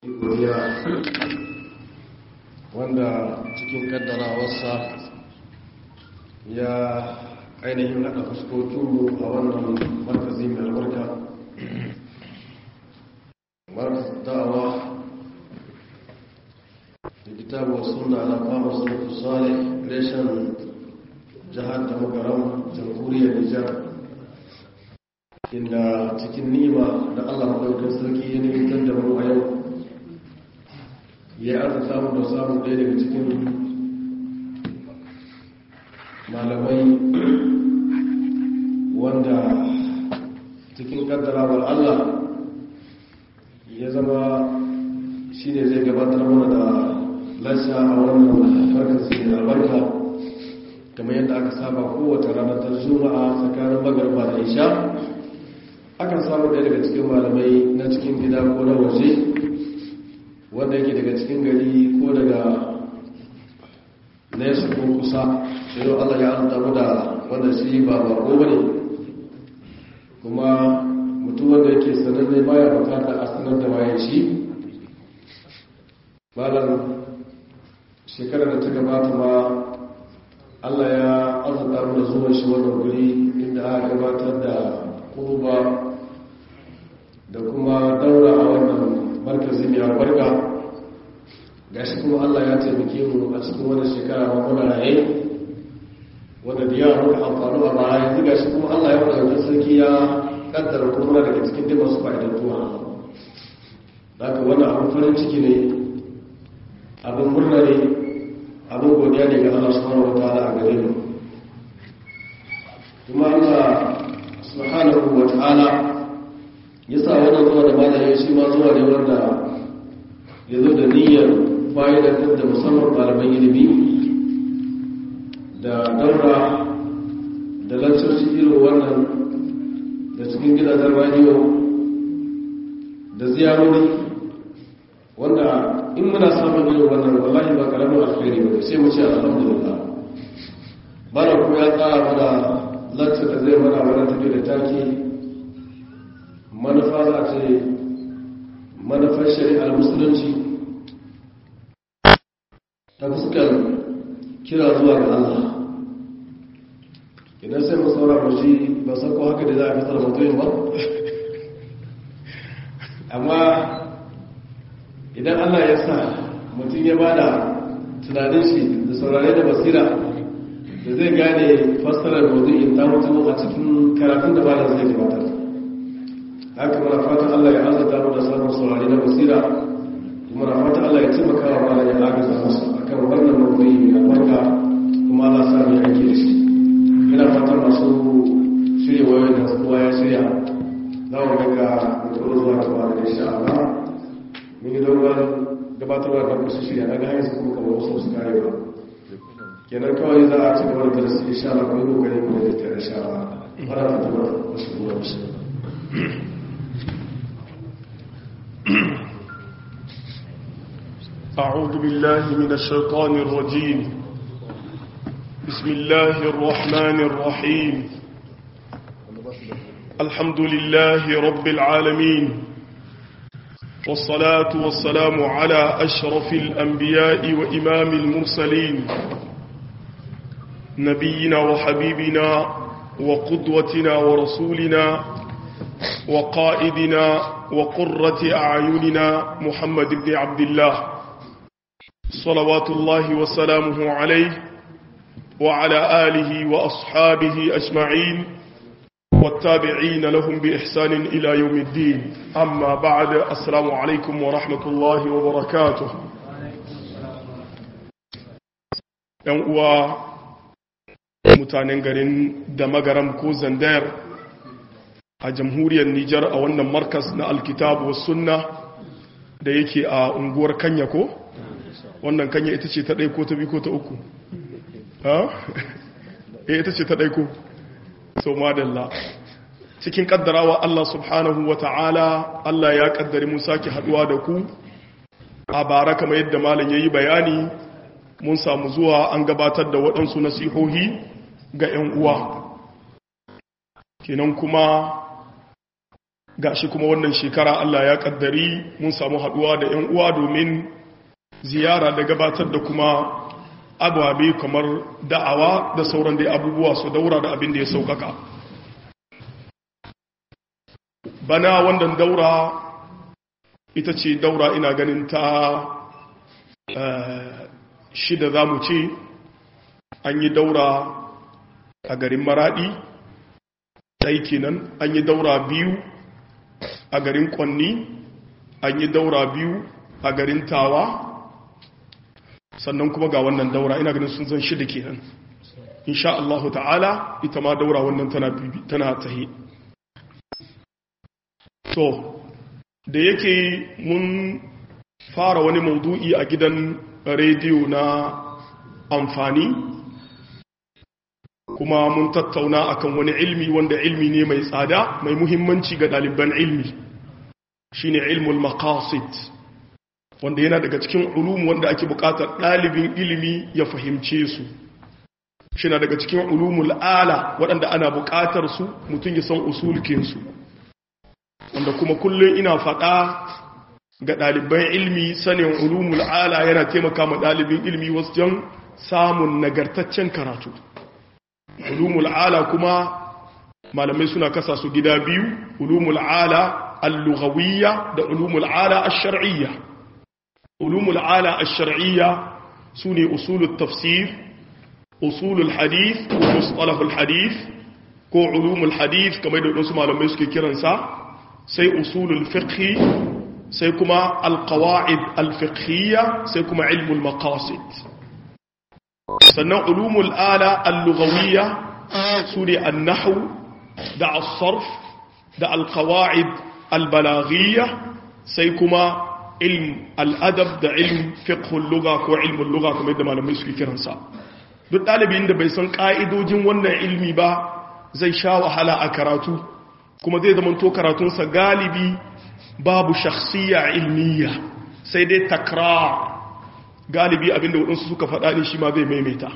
godiya wanda cikin kaddarawarsa ya ainihin haɗa fuskokinmu a wannan markazi mai albarka markaz da'awa da kitabu wa suna na kama sarki sale reshen jihar da magaram jamhuriyar nijar inda cikin nima da allah maɗaukar sarki ya nemitar da mu a yau ya aka samu da samun ɗaya daga cikin malamai wanda cikin kaddarawar allah ya zama shi ne zai gabatar mana da lasa a wannan farkasi da albarka kamar yadda aka saba kowace ranar ta juma'a tsakanin magarba da isha akan samu ɗaya daga cikin malamai na cikin gida ko na waje wanda yake daga cikin gari ko daga nesa ko kusa sai yau allah ya an damu da wanda shi ba bako ba ne kuma mutum wanda yake sananne baya bukata a sanar da bayan shi malam shekarar da ta gabata ma allah ya arzuta mu da zuwan shi wannan guri inda aka gabatar da kurba da kuma daura a wannan markazi mai albarka ga shi kuma allah ya taimake mu a cikin wani shekara ma muna raye wanda da yawa muka amfani a baya yanzu ga shi kuma allah ya wadda sarki ya kaddara kuma daga cikin dai masu fa'idantuwa da ka wannan abin farin ciki ne abin murna ne abin godiya ne ga allah subhanahu wa ta'ala a gare mu kuma allah subhanahu wa ta'ala ya sa wannan zuwa da malaye shi ma zuwa ne wanda ya zo da niyyar fa'idantar da musamman malaman ilimi da daura da lantarki irin wannan da cikin gidajen radiyo da ziyarori wanda in muna samun irin wannan wallahi ba karamin alkhairi ba sai mu ce alhamdulillah bana kuma ya tsara mana lantar da zai mana wani tafi da taki manufa za ce manufar shari'ar musulunci ta fuskar kira zuwa ga Allah idan sai mu saura mu shi ba san ko haka da za a fitar mutumin ba amma idan Allah ya sa mutum ya bada tunanin shi da saurare da basira da zai gane fassarar maudu'in ta mutum a cikin karatun da bada zai gabatar haka mana fatan Allah ya azata mu da samun saurari na basira kuma na fatan Allah ya taimaka wa malam ya agaza musu akan wannan mawdu'i mai albarka kuma Allah sa mu yanke da shi ina fatan masu shirya wayoyin da kowa ya shirya za mu ga mutum zuwa gaba da insha Allah mun yi dogon gabatarwa da kusa shirya na ga hanyar su kuma kamar wasu su kare ba kenan kawai za a ci gaba da darasi insha Allah kuma yi kokari mu da ta insha Allah fara fatan wasu ruwa wasu أعوذ بالله من الشيطان الرجيم بسم الله الرحمن الرحيم الحمد لله رب العالمين والصلاة والسلام على أشرف الأنبياء وإمام المرسلين نبينا وحبيبنا وقدوتنا ورسولنا وقائدنا وقرة أعيننا محمد بن عبد الله صلوات الله وسلامه عليه وعلى آله وأصحابه أجمعين والتابعين لهم بإحسان إلى يوم الدين أما بعد السلام عليكم ورحمة الله وبركاته uwa mutanen garin da magaram ko zandar a jamhuriyar Nijar a wannan markas na alkitabu sunna da yake a unguwar kanya ko? wannan kanya ita ce ta ɗai ko ta bi ko ta uku ha? e ita ce ta ɗai ko so madalla cikin ƙaddarawa Allah subhanahu wa ta'ala Allah ya ƙaddari mun sake haɗuwa da ku a bara kama yadda malam ya yi bayani mun samu zuwa an gabatar da waɗansu nasihohi ga ‘yan uwa kenan kuma gashi kuma wannan shekara Allah ya kaddari mun samu haduwa da 'yan uwa domin ziyara da gabatar da kuma ababe kamar da'awa da sauran da abubuwa su daura da abin da ya saukaka bana wannan daura ita ce daura ina ganin ta shida za mu ce an yi daura a garin maradi ɗai kenan an yi daura biyu a garin kwanni an yi daura biyu a garin tawa sannan kuma ga wannan daura ina ganin sun zan shida kenan insha Allah ta'ala ita ma daura wannan tana tana tahi to da yake mun fara wani maudu'i a gidan rediyo na amfani kuma mun tattauna akan wani ilmi wanda ilmi ne mai tsada mai muhimmanci ga ɗaliban ilmi shine ilmul maqasid wanda yana daga cikin ulum wanda ake buƙatar ɗalibin ilimi ya fahimce su shi na daga cikin ulumul ala waɗanda ana buƙatar su mutum ya san usulkinsu wanda kuma kullum ina faɗa ga ɗaliban ilmi sanin ulumul ala yana taimaka ma ɗalibin ilmi wajen samun nagartaccen karatu ulumul ala kuma malamai suna kasa su gida biyu ulumul ala al-lughawiyya da ulumul ala ash-shar'iyya ulumul ala ash-shar'iyya sune usulut tafsir usulul hadith ko mustalahul hadith ko ulumul hadith kamar da wasu malamai suke kiransa sai usulul fiqhi sai kuma al-qawaid al-fiqhiyya sai kuma ilmul maqasid sannan ulumul ala al-lughawiyya sune an-nahw da as-sarf da al-qawaid al-balaghiyya sai kuma ilm al-adab da ilm fiqh al-lugha ko ilm al-lugha kamar da malamai suke kiransa duk dalibin da bai san ka'idojin wannan ilmi ba zai sha wahala a karatu kuma zai zama to karatunsa galibi babu shakhsiyya ilmiya sai dai takrar galibi abinda waɗansu suka faɗa ne shi ma zai maimaita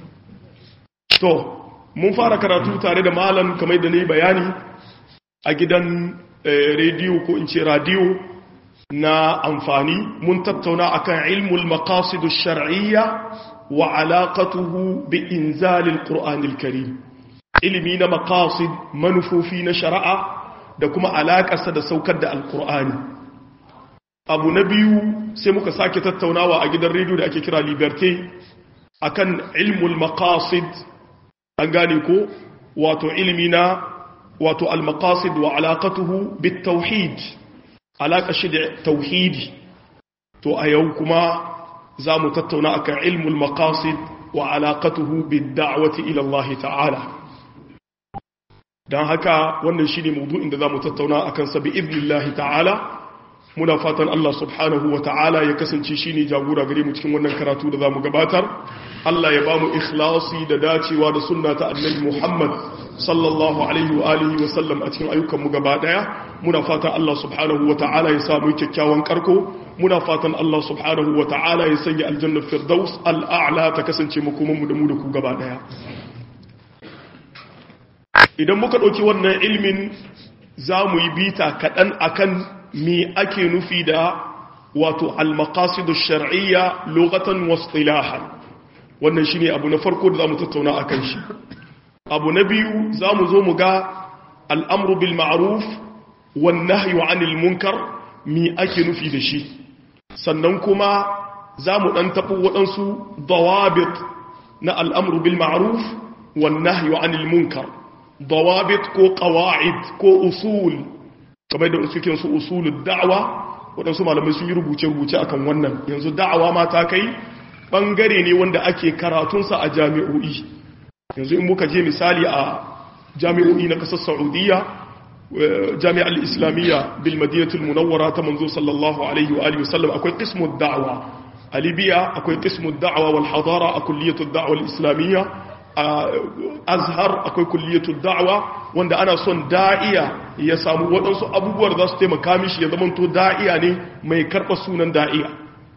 to mun fara karatu tare da malam kamar da ne bayani a gidan rediyo ko in ce radiyo na amfani mun tattauna akan ilmul maqasidu shar'iyya wa alaqatuhu bi inzalil qur'anil karim ilimi na maqasid manufofi na shari'a da kuma alaƙarsa da saukar da alqur'ani abu na biyu sai muka sake tattaunawa a gidan rediyo da ake kira liberté akan ilmul maqasid an gane ko wato ilmi na wato al-maqasid wa alaqatuhu bit tauhid alaka shi da tauhidi to a yau kuma za mu tattauna akan ilmul maqasid wa alaqatuhu bid da'wati ila Allah ta'ala dan haka wannan shine mawdu'in da za mu tattauna akan sa bi idnillahi ta'ala muna fatan Allah subhanahu wa ta'ala ya kasance shi ne jagora gare mu cikin wannan karatu da za mu gabatar Allah ya ba mu ikhlasi da dacewa da sunna ta annabi Muhammad sallallahu alaihi wa alihi wa sallam a cikin ayyukan mu gaba daya muna fatan Allah subhanahu wa ta'ala ya sa mu kyakkyawan karko muna fatan Allah subhanahu wa ta'ala ya sanya aljannar firdaus al'a'la ta kasance makoman mu da mu da ku gaba daya idan muka dauki wannan ilmin za mu yi bita kaɗan akan me ake nufi da wato al-maqasidu shar'iyya lughatan wa istilahan wannan shine abu na farko da zamu tattauna akan shi abu na biyu zamu zo mu ga al-amru bil ma'ruf wan nahyu 'anil munkar me ake nufi da shi sannan kuma zamu dan tabo wadansu dawabit na al-amru bil ma'ruf wan nahyu 'anil munkar dawabit ko qawaid ko usul kamar da suke su usulul da'wa waɗansu malamai sun yi rubuce-rubuce akan wannan yanzu da'awa ma ta kai ɓangare ne wanda ake karatunsa a jami'o'i yanzu in muka je misali a jami'o'i na ƙasar saudiya jami'ar islamiyya bil madinatul munawwara ta manzo sallallahu alaihi wa alihi wasallam akwai qismud da'wa a libya akwai qismud da'wa wal hadara a kulliyatud da'wa al islamiyya a azhar akwai kulliyatul da'wa wanda ana son da'iya ya samu waɗansu abubuwar za su taimaka mishi ya zamanto da'iya ne mai karɓa sunan da'iya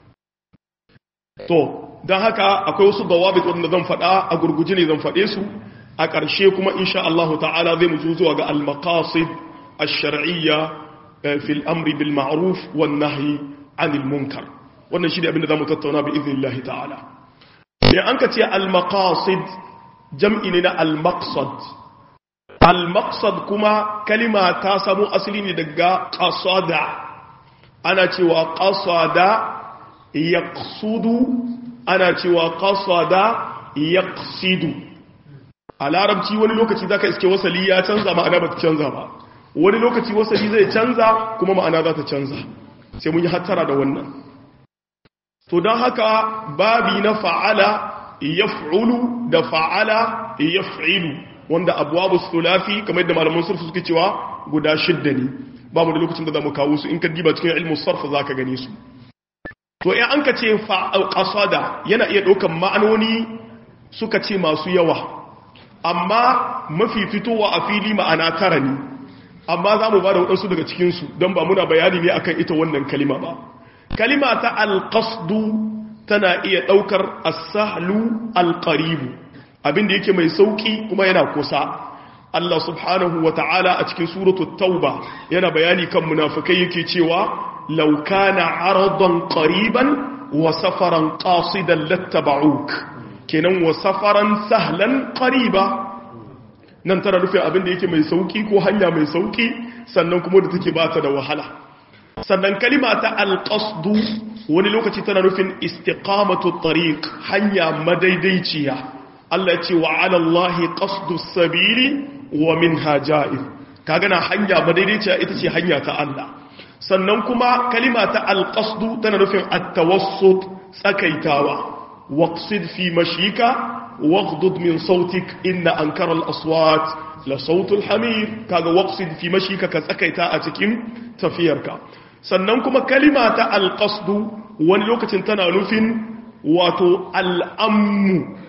to don haka akwai wasu dawabit wanda zan faɗa a gurguje ne zan faɗe su a ƙarshe kuma insha Allah ta'ala zai mu zuwa ga al-maqasid ash-shar'iyya fi al-amri bil ma'ruf wan nahyi 'anil munkar wannan shi ne abin da zamu tattauna bi idnillahi ta'ala idan an ka ce al-maqasid jam'i ne na al-maqsad al-maqsad kuma kalima ta samu asali ne daga qasada ana cewa qasada yaqsudu ana cewa qasada yaqsidu a larabci wani lokaci zaka iske wasali ya canza ma'ana ba ta canza ba wani lokaci wasali zai canza kuma ma'ana za ta canza sai mun yi hattara da wannan to don haka babi na fa'ala yaf'ulu da fa'ala yaf'ilu wanda abuwa sulafi kamar da malaman surfu suke cewa guda shidda ne ba mu da lokacin da za mu kawo su in ka diba cikin ilmin sarfa za ka gane su to in an ka ce ƙasada yana iya ɗaukan ma'anoni suka ce masu yawa amma mafi fitowa a fili ma'ana tara ne amma za mu ba da waɗansu daga cikinsu don ba muna bayani ne akan ita wannan kalima ba kalima ta alƙasdu tana iya ɗaukar asahlu alƙaribu abinda yake mai sauƙi kuma yana kusa Allah subhanahu wa ta'ala a cikin suratul tauba yana bayani kan munafikai yake cewa law kana aradan qariban wa safaran qasidan lattaba'uk kenan wa safaran sahlan qariba nan tana rufe abinda yake mai sauƙi ko hanya mai sauƙi sannan kuma da take bata da wahala sannan kalima ta alƙasdu wani lokaci tana nufin istiqamatu tariq hanya madaidaiciya Allah ce wa ala Allahi qasdu sabili wa minha ja'ir kaga na hanya madaidaiciya ita ce hanya ta Allah sannan kuma kalima ta alqasdu tana nufin at-tawassut tsakaitawa waqsid fi mashika waghdud min sautik inna ankara al-aswat la sautul hamir kaga waqsid fi mashika ka tsakaita a cikin tafiyarka sannan kuma kalima ta alƙasdu wani lokacin tana nufin wato al'ammu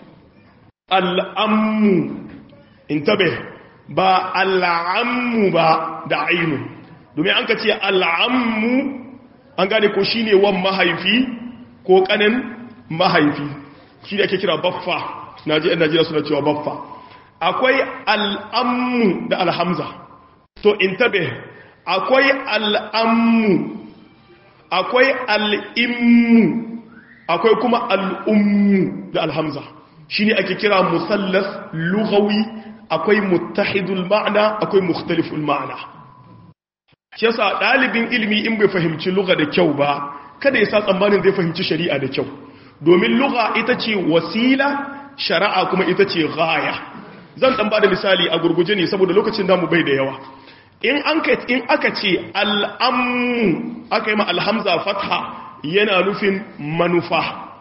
al'ammu in tabe ba al'ammu ba da ainu domin an ka ce al'ammu an gane ko shi ne wan mahaifi ko ƙanin mahaifi shi da ake kira baffa na ji najeriya suna cewa baffa akwai al'ammu da alhamza to in tabe akwai al'ammu akwai al'immu akwai kuma al'ummu da alhamza shi ne ake kira musallas lugawi akwai muttahidul ma'ana akwai mukhtaliful ma'ana shi yasa ɗalibin ilimi in bai fahimci luga da kyau ba kada ya sa tsammanin zai fahimci shari'a da kyau domin luga ita ce wasila shari'a kuma ita ce gaya zan ɗan ba da misali a gurguje ne saboda lokacin damu bai da yawa in aka ce al'ammu aka yi ma alhamza fatha yana nufin manufa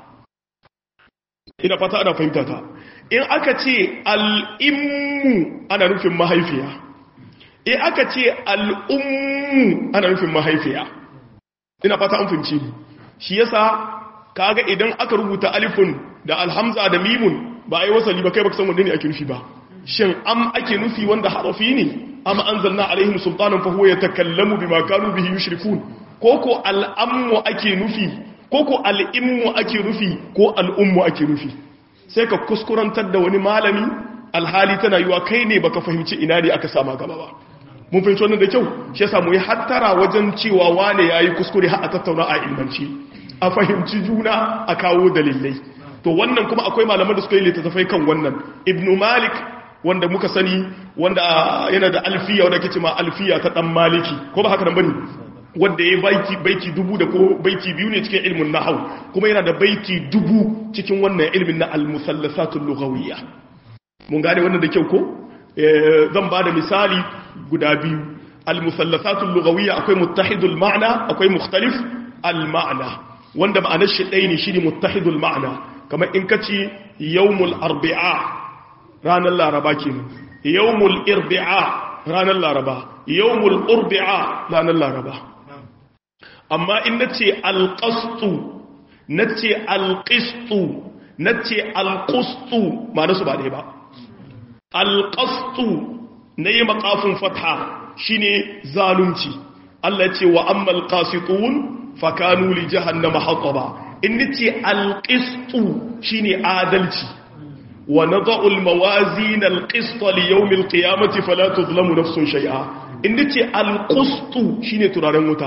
ina fata ana fahimta ta in aka ce al'immu ana nufin mahaifiya in aka ce al'ummu ana nufin mahaifiya ina fata an fahimci shi yasa kaga idan aka rubuta alifun da alhamza da mimun ba a yi wasali ba kai baka san wanda ne ake nufi ba shin am ake nufi wanda harafi ne am anzalna alaihim sultanan fa huwa yatakallamu bima kanu bihi yushrikun koko al'ammu ake nufi koko al'immu ake nufi ko al'ummu ake nufi sai ka kuskurantar da wani malami alhali tana yiwa kai ne baka fahimci ina ne aka sama gaba ba mun fahimci wannan da kyau shi yasa mu yi hattara wajen cewa wane yayi kuskure har a tattauna a ilmanci a fahimci juna a kawo dalilai to wannan kuma akwai malaman da suka yi littattafai kan wannan ibnu malik wanda muka sani wanda yana da alfiya wanda ke ma alfiya ta dan maliki ko ba haka nan bane wanda ya baiti baiti dubu da ko baiti biyu ne cikin ilmin nahwu kuma yana da baiti dubu cikin wannan ilmin na al-musallasatul lughawiyya mun gane wannan da kyau ko zan ba da misali guda biyu al-musallasatul lughawiyya akwai muttahidul ma'na akwai mukhtalif al-ma'na wanda ma'anar shi ɗaya ne shine muttahidul ma'na kamar in kace yawmul arbi'a ranar laraba kenan yawmul irbi'a ranar laraba yawmul urbi'a ranar laraba amma in nace alqastu nace alqistu nace alqustu ma'ana su ba dai ba alqastu nayi maqafin fatha shine zalunci Allah ce wa ammal qasitun fakanu li jahannama hataba in nace alqistu shine adalci ونضع الموازين القسط ليوم القيامة فلا تظلم نفس شيئا inda ce alƙustu shine turaren wuta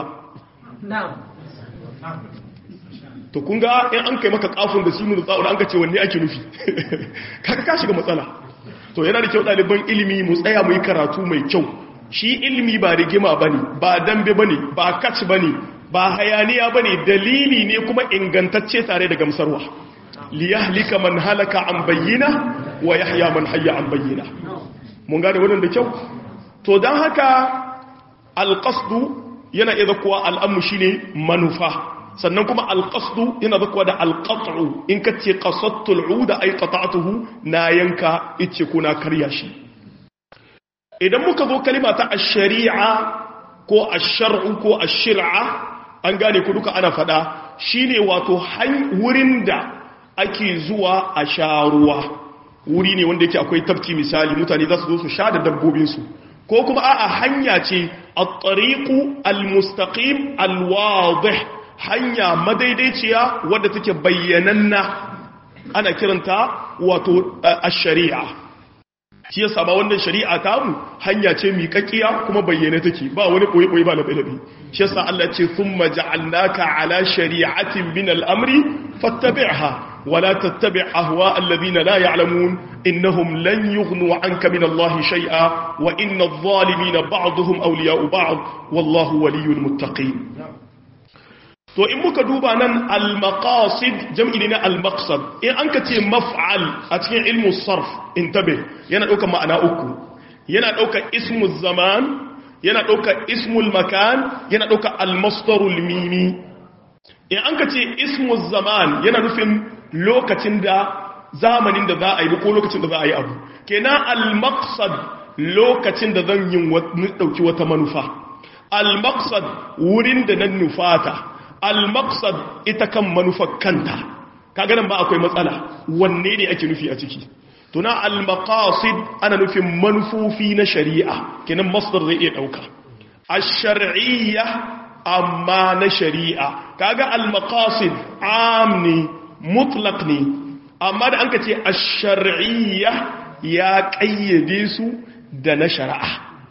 to kun ga in an kai maka kafin da sinu da tsa'ura an ka ce wanne ake nufi kaka ka shiga matsala to yana da kyau ɗaliban ilimi mu tsaya mu yi karatu mai kyau shi ilimi ba rigima ba ne ba dambe ba ne ba kaci ba ne ba hayaniya ba ne dalili ne kuma ingantacce tare da gamsarwa liyahlika man halaka an bayyana wa yahya man hayya an bayyana mun gane wannan da kyau to don haka alƙasdu yana iya zakuwa al'ammu shi ne manufa sannan kuma alƙasdu yana zakuwa da alƙasdu in ka ce ƙasattul uda ai qata'tuhu na yanka ice ko na karya shi idan muka zo kalima ta ash-shari'a ko ash-shar'u ko ash-shir'a an gane ku duka ana fada shine wato wurin da ake zuwa a sha ruwa wuri ne wanda yake akwai tafki misali mutane za su zo su sha da dabbobinsu ko kuma a'a hanya ce at-tariqu al-mustaqim al-wadih hanya madaidaiciya wadda take bayyananna ana kiranta wato ash-shari'a shi yasa ba wannan shari'a ta mu hanya ce miƙaƙiya kuma bayyane take ba wani koyi koyi ba na bilabi shi yasa Allah ce thumma ja'alnaka ala shari'atin min al-amri fattabi'ha ولا تتبع أهواء الذين لا يعلمون إنهم لن يغنوا عنك من الله شيئا وإن الظالمين بعضهم أولياء بعض والله ولي المتقين to in muka duba nan al-maqasid jam'i ne na al-maqsad in an ka ce maf'al a cikin ilmu sarf intabe yana ɗaukar ma'ana uku yana ɗaukar ismu zaman yana ɗaukar ismul makan yana ɗaukar al-masdarul mimi in an ka ce ismu zaman yana nufin lokacin da zamanin da za a yi ko lokacin da za a yi abu kenan al-maqsad lokacin da zan yin dauki wata manufa al-maqsad wurin da nan nufata al-maqsad ita kan manufar kanta kaga nan ba akwai matsala wanne ne ake nufi a ciki to na al-maqasid ana nufin manufofi na shari'a kenan masdar zai iya dauka ash-shar'iyya amma na shari'a kaga al-maqasid amni mutlaq ne amma da an ka ce a shari'iyya ya ƙayyade su da na shari'a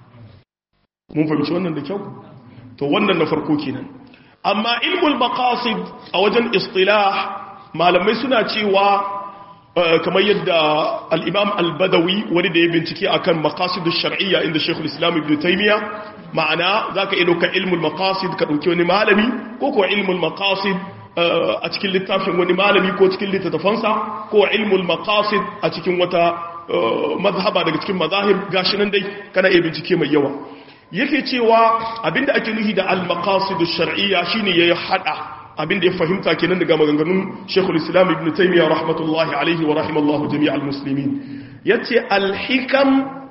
mun fahimci wannan da kyau to wannan na farko kenan amma ilmul maqasid a wajen istilah malamai suna cewa kamar yadda al-imam al-badawi wani da ya bincike akan maqasid shar'iyya inda shaykhul islam ibn taymiya ma'ana zaka iya dauka ilmul maqasid ka dauki wani malami ko ko ilmul maqasid a cikin littafin wani malami ko cikin littattafansa ko ilmul maqasid a cikin wata mazhaba daga cikin mazahib gashi nan dai kana iya bincike mai yawa yake cewa abinda ake nufi da al-maqasid ash-shar'iyya shine yayi hada abinda ya fahimta kenan daga maganganun Sheikhul Islam Ibn Taymiyyah rahmatullahi alaihi wa rahimallahu jami'al muslimin yace al-hikam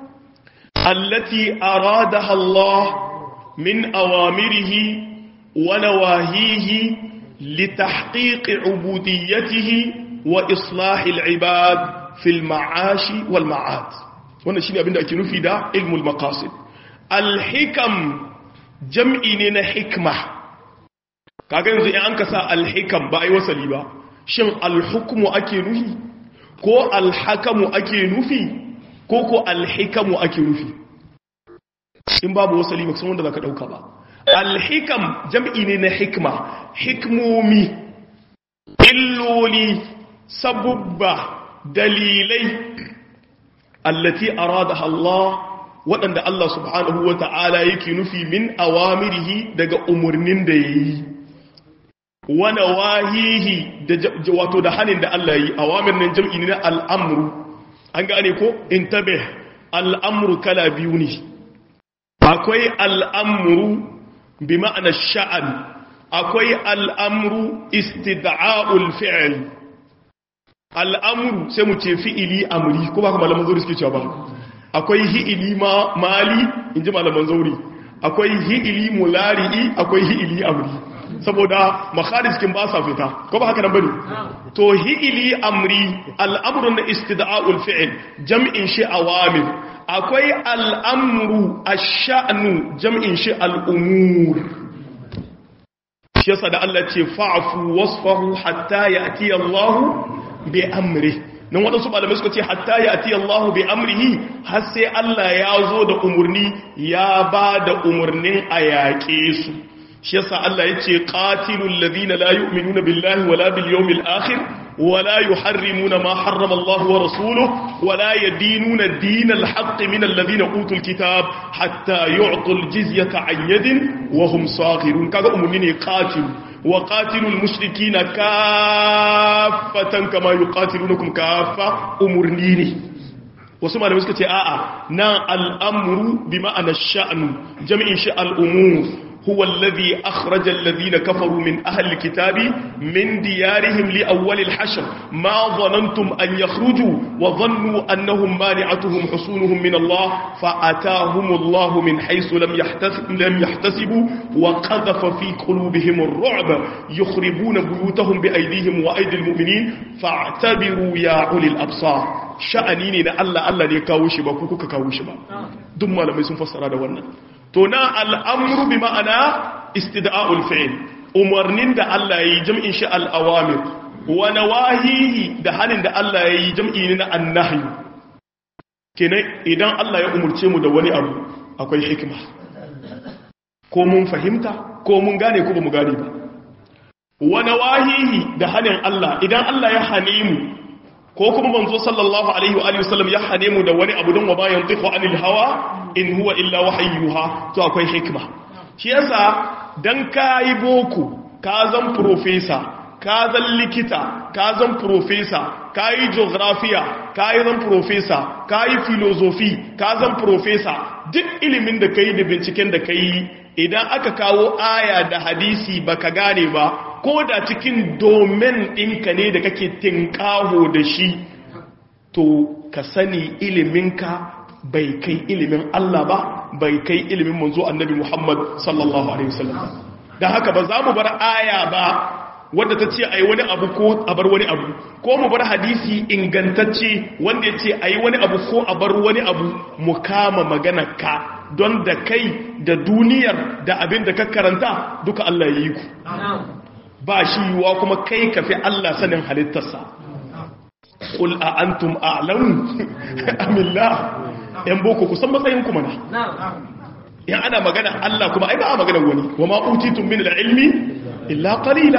allati aradaha Allah min awamirihi wa nawahihi لتحقيق عبوديته وإصلاح العباد في المعاش والمعاد wannan shine abinda ake nufi da ilmul maqasid alhikam jam'i ne na hikma kaga yanzu in an kasa alhikam ba ai wasali ba shin alhukmu ake nufi ko alhakamu ake nufi ko ko alhikamu ake nufi in babu wasali ba san wanda zaka dauka ba alhikam jam'i ne na hikma hikmomi illoli sabubba dalilai allati arada Allah waɗanda Allah subhanahu wa ta'ala yake nufi min awamirihi daga umarnin da ya yi wani wahihi wato da hannun da Allah yi awamir nan jam'i ne na al'amuru an gane ko in tabe al'amuru kala biyu ne akwai al'amuru bi ma'ana sha'an akwai al'amru istida'a'ul fi'il al'amru sai mu ce fi'ili amri ko ba ka malaman zauri suke cewa ba akwai hi'ili ma mali in ji malaman zauri akwai hi'ili mulari'i akwai hi'ili amri saboda makharijin ba sa fita ko ba haka nan bane to hi'ili amri al'amrun na istida'a'ul fi'il jam'in shi awamir akwai al'amru ash-sha'nu jam'in shi al'umur shi yasa da Allah ce fa'fu wasfahu hatta ya'ti Allah bi amri nan waɗansu malamai suka ce hatta ya ati Allahu bi amrihi har sai Allah ya zo da umurni ya ba da umurnin a yaƙe su shi yasa Allah ya ce qatilul ladina la yu'minuna billahi wala bil yawmil akhir wala yuharrimuna ma harrama Allah wa rasuluhu wala yadinuna dinal haqq min alladhina utul kitab hatta yu'tul jizyata an yadin wa hum saghirun kaga umurni ne qatil wa qatilul mushrikina kaffatan kama yuqatilunakum kaffa umurni ne wasu malamai suka ce a'a nan al'amru bi ma'ana sha'nu jami'in shi al'umur هو الذي أخرج الذين كفروا من أهل الكتاب من ديارهم لأول الحشر ما ظننتم أن يخرجوا وظنوا أنهم مانعتهم حصونهم من الله فأتاهم الله من حيث لم, يحتسب لم يحتسبوا وقذف في قلوبهم الرعب يخربون بيوتهم بأيديهم وأيدي المؤمنين فاعتبروا يا أولي الأبصار sha'ani ne na Allah Allah ne kawo shi ba ku kuka kawo shi ba duk malamai sun fassara da wannan to na al'amru bi ma'ana istida'ul fi'il umarnin da Allah yayi jam'in shi al-awamir wa nawahihi da hanin da Allah yayi jam'i ne na annahi kenan idan Allah ya umurce mu da wani abu akwai hikima ko mun fahimta ko mun gane ko ba mu gane ba wa nawahihi da hanin Allah idan Allah ya hane mu ko kuma manzo sallallahu alaihi wa alihi wasallam ya hane mu da wani abu don wa bayan tifu anil hawa in huwa illa wahayyuha to akwai hikma shi yasa dan kai boko ka zan professor ka zan likita ka zan professor ka yi geography ka yi zan professor ka yi philosophy ka zan professor duk ilimin da kai da binciken da kai idan aka kawo aya da hadisi baka gane ba ko da cikin domin ɗinka ne da kake tinkaho da shi to ka sani iliminka bai kai ilimin Allah ba bai kai ilimin manzo annabi Muhammad sallallahu alaihi wasallam dan haka ba za mu bar aya ba wadda ta ce a yi wani abu ko a bar wani abu ko mu bar hadisi ingantacce wanda ya ce a yi wani abu ko a bar wani abu mu kama magana ka don da kai da duniyar da abin da ka karanta duka Allah ya yi ku ba shi yiwuwa kuma kai ka fi Allah sanin halittarsa ƙul a antum a'lamu amillah yan boko kusan matsayin kuma na yan ana magana Allah kuma ai ba a magana wani wa ma utitun min al-ilmi illa qalila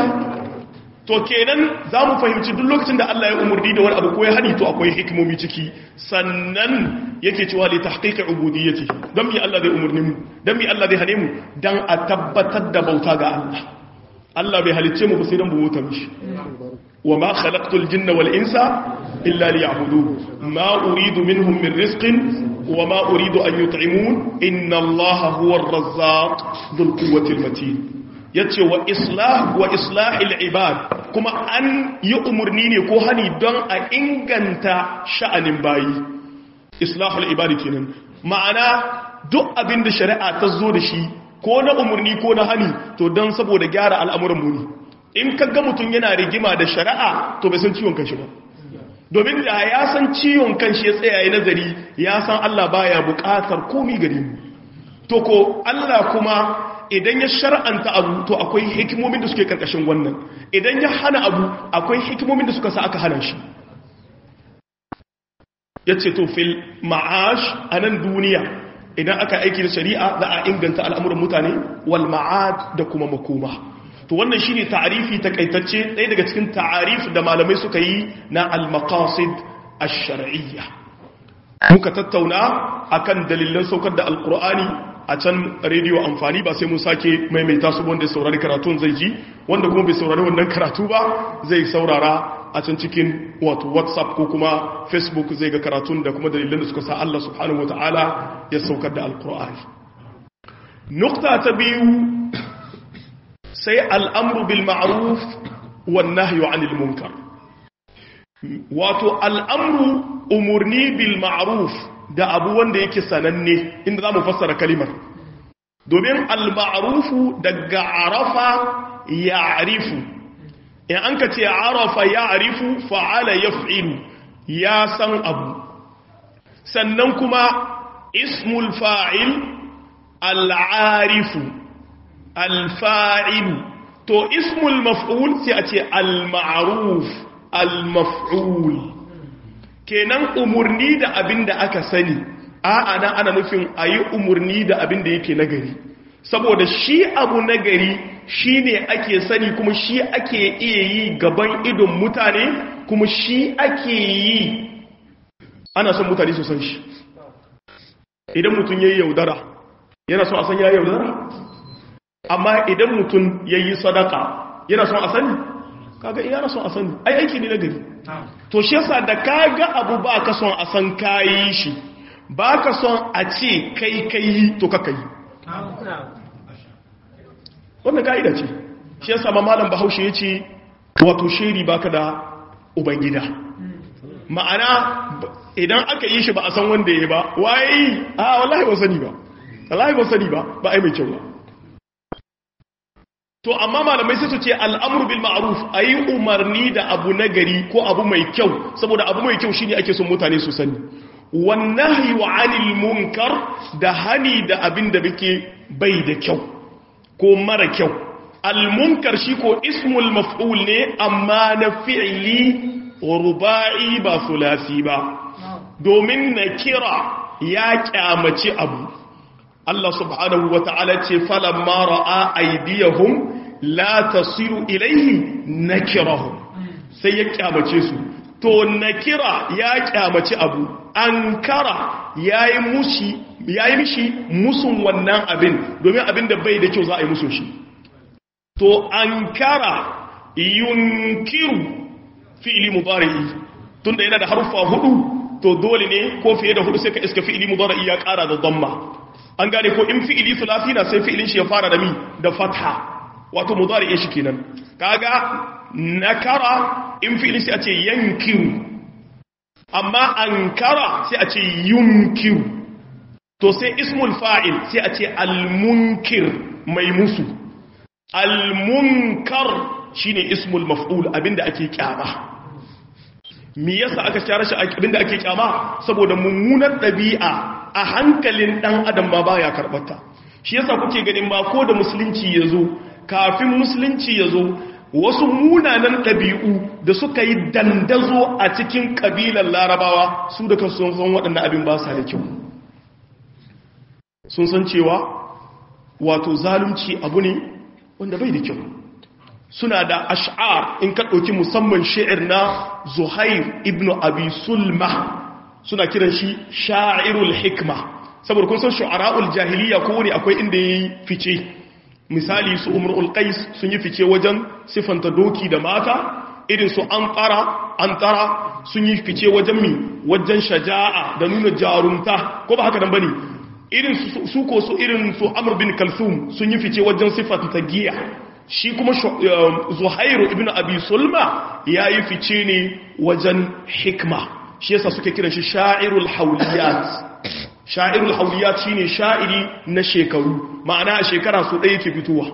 to kenan za mu fahimci duk lokacin da Allah ya umurni da wani abu ko ya hani to akwai hikimomi ciki sannan yake cewa li tahqiqi ubudiyyati dan mi Allah zai umurni mu dan mi Allah zai hane mu dan a tabbatar da bauta ga Allah Allah bai halicce mu sai dan mu bauta mishi wa ma khalaqtul jinna wal insa illa liya'budun ma uridu minhum min rizqin wa ma uridu an yut'imun inna Allaha huwa ar-razzaq dhul quwwati al-matin yace wa islah wa islahil ibad kuma an yi umurni ne ko hani don a inganta sha'anin bayi islahul ibad kenan ma'ana duk abin da shari'a ta zo da shi ko na umurni ko na hani to don saboda gyara al'amuran mu ne in kaga mutum yana rigima da shari'a to bai san ciwon kanshi ba domin da ya san ciwon kanshi ya tsaya ya nazari ya san Allah baya bukatar komi gare mu to ko Allah kuma idan ya shar'anta abu to akwai hikimomin da suke karkashin wannan idan ya hana abu akwai hikimomin da suka sa aka hana shi yace to fil ma'ash anan duniya idan aka aiki da shari'a za a inganta al'amuran mutane wal ma'ad da kuma makoma to wannan shine ta'arifi takaitacce ɗaya daga cikin ta'arif da malamai suka yi na al-maqasid ash-shar'iyya muka tattauna akan dalilan saukar da alqur'ani a can rediyo amfani ba sai mun sake maimaita su wanda saurari karatun zai ji wanda kuma bai saurari wannan karatu ba zai saurara a can cikin wato whatsapp ko kuma facebook zai ga karatun da kuma dalilan da suka sa Allah subhanahu wataala ya saukar da alqur'ani nukta ta biyu sai al'amru bil ma'ruf wan nahyu 'anil munkar wato al'amru umurni bil ma'ruf da abu wanda yake sananne inda zamu fassara kalimar domin al ma'rufu daga arafa ya'rifu in an ka ce arafa ya'rifu fa'ala yaf'ilu ya san abu sannan kuma ismul fa'il al-arifu alfa'ilu to ismul maf'ul sai a ce al-ma'ruf al-maf'ul kenan umurni da abin da aka sani a'a nan ana nufin a yi umurni da abin da yake nagari saboda shi abu nagari shi ne ake sani kuma shi ake iya yi gaban idon mutane kuma shi ake yi ana son mutane su san shi idan mutum ya yi yaudara yana son a san ya yaudara amma idan mutum ya yi sadaka yana son a sani kaga yana son a sani ai aiki ne nagari to shi yasa da kaga abu ba ka son a san kayi shi ba ka son a ce kai kai to ka kai wannan ka'ida ce shi yasa ma malam bahaushe ya ce wato sheri baka da ubangida ma'ana idan aka yi shi ba a san wanda ya ba waye a wallahi ba sani ba wallahi ba sani ba ba ai mai kyau ba to amma malamai sai su ce al'amru bil ma'ruf ayi umarni da abu nagari ko abu mai kyau saboda abu mai kyau shine ake son mutane su sani wan nahyu 'anil munkar da hani da abin da bake bai da kyau ko mara kyau al munkar shi ko ismul maf'ul ne amma na fi'li ruba'i ba sulasi ba domin na kira ya kyamaci abu Allah subhanahu wa ta'ala ce falamma ra'a aydiyahum la tasiru ilayhi nakirahum sai ya kyamace su to nakira ya kyamaci abu ankara yayi mushi yayi mishi musun wannan abin domin abin da bai da kyau za a yi musun shi to ankara yunkiru fi'li mudari'i tunda yana da haruffa hudu to dole ne ko fiye da hudu sai ka iska fi'li mudari'i ya kara da dhamma an gane ko in fi'ili thulathi na sai fi'ilin shi ya fara da mi da fatha wato mudari'in shi kenan kaga nakara in fi'ilin shi a ce yankiru amma ankara sai a ce yunkiru to sai ismul fa'il sai a ce almunkir mai musu almunkar shine ismul maf'ul abinda ake kyama me yasa aka share shi abinda ake kyama saboda mummunar dabi'a a hankalin dan adam ba baya karbata shi yasa kuke ganin ba ko da musulunci yazo kafin musulunci yazo wasu munanan dabi'u da suka yi dandazo a cikin kabilan larabawa su da kansu sun san waɗannan abin ba sa da kyau sun san cewa wato zalunci abu ne wanda bai da kyau suna da ash'ar in ka ɗauki musamman shi'ir na zuhair ibn abi sulma suna kiran shi sha'irul hikma saboda kun san shu'ara'ul jahiliya ko wani akwai inda yayi fice misali su umrul qais sun yi fice wajen sifanta doki da mata irin su antara antara sun yi fice wajen mi wajen shaja'a da nuna jarumta ko ba haka nan bane irin su ko su irin su amr bin kalthum sun yi fice wajen sifanta giya shi kuma zuhairu ibn abi sulma ya yi fice ne wajen hikma shi yasa suke kiran shi sha'irul hauliyat sha'irul hauliyat shine sha'iri na shekaru ma'ana a shekara su ɗaya ke fitowa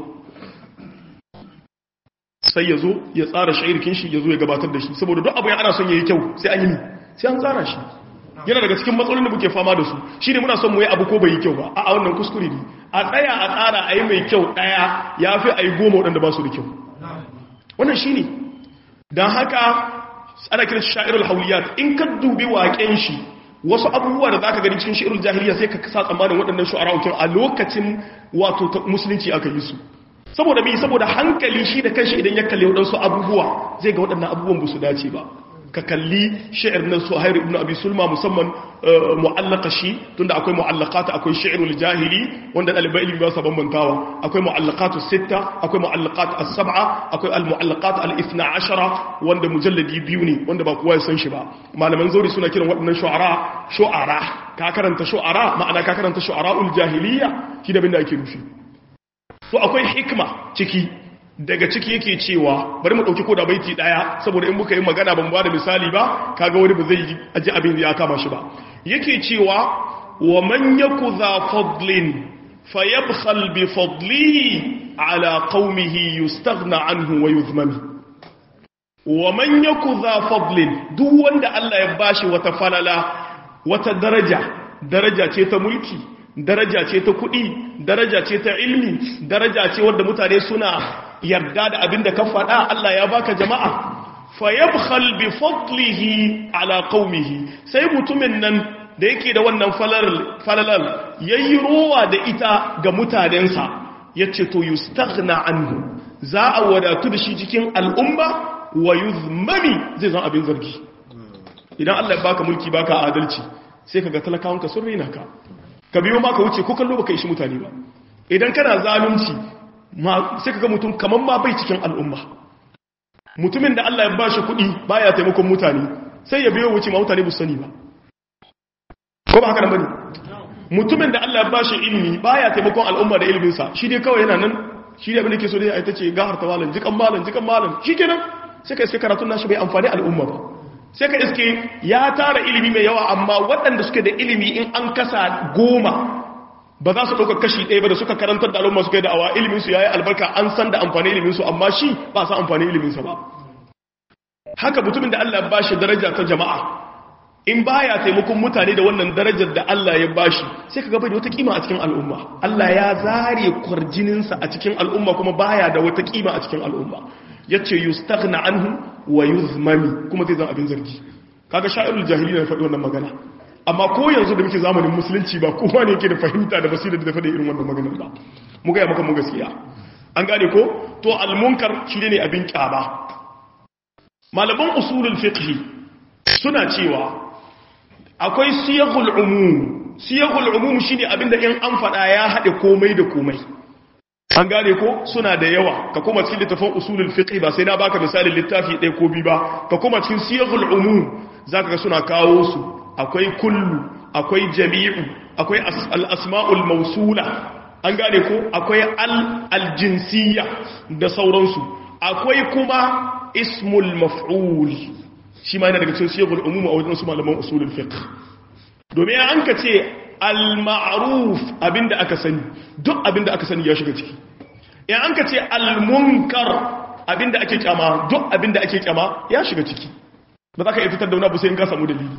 sai ya zo ya tsara sha'irkin shi ya zo ya gabatar da shi saboda duk abu ya ana son ya yi kyau sai an yi sai an tsara shi yana daga cikin matsalolin da muke fama da su shi ne muna son mu yi abu ko bai yi kyau ba a wannan kuskure ne a tsaya a tsara a yi mai kyau ɗaya ya fi a yi goma waɗanda ba su da kyau wannan shi ne don haka ana kiran sha'irul hauliyat in ka dubi waƙen shi wasu abubuwa da za ka gani cikin sha'irul jahiliya sai ka kasa tsammanin waɗannan shu'ara'ukin a lokacin wato musulunci aka yi su saboda bi saboda hankali shi da kanshi idan ya kalli waɗansu abubuwa zai ga waɗannan abubuwan ba su dace ba ka kalli shi'ir na suhair ibn abi sulma musamman mu'allaka shi tunda akwai mu'allaqata akwai shi'irul jahili wanda dalibai ilimi ba su bambantawa akwai mu'allaqatu sitta akwai mu'allaqat as-sab'a akwai al-mu'allaqat al-ithna ashara wanda mujalladi biyu ne wanda ba kowa ya san shi ba malaman zauri suna kiran waɗannan shu'ara shu'ara ka karanta shu'ara ma'ana ka karanta shu'ara'ul jahiliya shi da bin da ake nufi to akwai hikma ciki daga ciki yake cewa bari mu dauki koda baiti daya saboda in muka yi magana ban bada misali ba kaga wani ba zai aji abin ya kama shi ba yake cewa wa man yaku za fadlin fayabkhal bi fadlihi ala qaumihi yustaghna anhu wa yuzmami wa man yaku za fadlin duk wanda Allah ya bashi wata falala wata daraja daraja ce ta mulki daraja ce ta kuɗi daraja ce ta ilmi daraja ce wadda mutane suna yarda da abin da ka faɗa Allah ya baka jama'a fayabkhal bi fadlihi ala qaumihi sai mutumin nan da yake da wannan falalal yayi rowa da ita ga mutanensa yace to yustaghna anhu za a wadatu da shi cikin al'umma wa yuzmami zai zan abin zargi idan Allah ya baka mulki baka adalci sai kaga talakawanka sun rena ka ka biyo ma ka wuce ko kallo baka ishi mutane ba idan kana zalunci sai kaga mutum kaman ma bai cikin al'umma mutumin da Allah ya bashi kuɗi baya taimakon mutane sai ya biyo wuce ma mutane bu sani ba ko ba haka nan bane mutumin da Allah ya bashi ilimi baya taimakon al'umma da ilimin sa shi dai kawai yana nan shi dai abin da ke so dai ai tace gahar ta malam jikan malam jikan malam shikenan sai kai sai karatun nashi bai amfani al'umma ba sai ka iske ya tara ilimi mai yawa amma waɗanda suke da ilimi in an kasa goma ba za su ɗauka kashi ɗaya ba da suka karantar da al'umma suka yi da'awa iliminsu ya yi albarka an san da amfani iliminsu amma shi ba sa amfani iliminsa ba haka mutumin da Allah ba shi daraja ta jama'a in ba ya taimakon mutane da wannan darajar da Allah ya ba shi sai ka gaba da wata kima a cikin al'umma Allah ya zare kwarjininsa a cikin al'umma kuma baya da wata kima a cikin al'umma ya ce yustaghna anhu wa yuzmami kuma zai zan abin zargi kaga sha'irul jahili na faɗi wannan magana amma ko yanzu da muke zamanin musulunci ba kowa ne yake da fahimta da basira da faɗi irin wannan maganar ba mu gaya maka mu gaskiya an gane ko to almunkar shi ne abin kyaba malaman usulul fiqh suna cewa akwai siyaghul umum siyaghul umum shine abinda in an faɗa ya haɗe komai da komai an gane ko suna da yawa ka kuma cikin littafin usulul fiqh ba sai na baka misalin littafi ɗaya ko biyu ba ka kuma cikin siyaghul umum zaka ga suna kawo su akwai kullu akwai jami'u akwai al-asma'ul mawsula an gane ko akwai al-jinsiyya da sauransu akwai kuma ismul maf'ul shi ma yana daga cikin siyaghul umum a wajen su malaman usulul fiqh domin an ka ce al-ma'ruf abinda aka sani duk abinda aka sani ya shiga ciki in an ka ce al-munkar abinda ake kyama duk abinda ake kyama ya shiga ciki ba za ka iya fitar da wani abu sai in ka samu dalili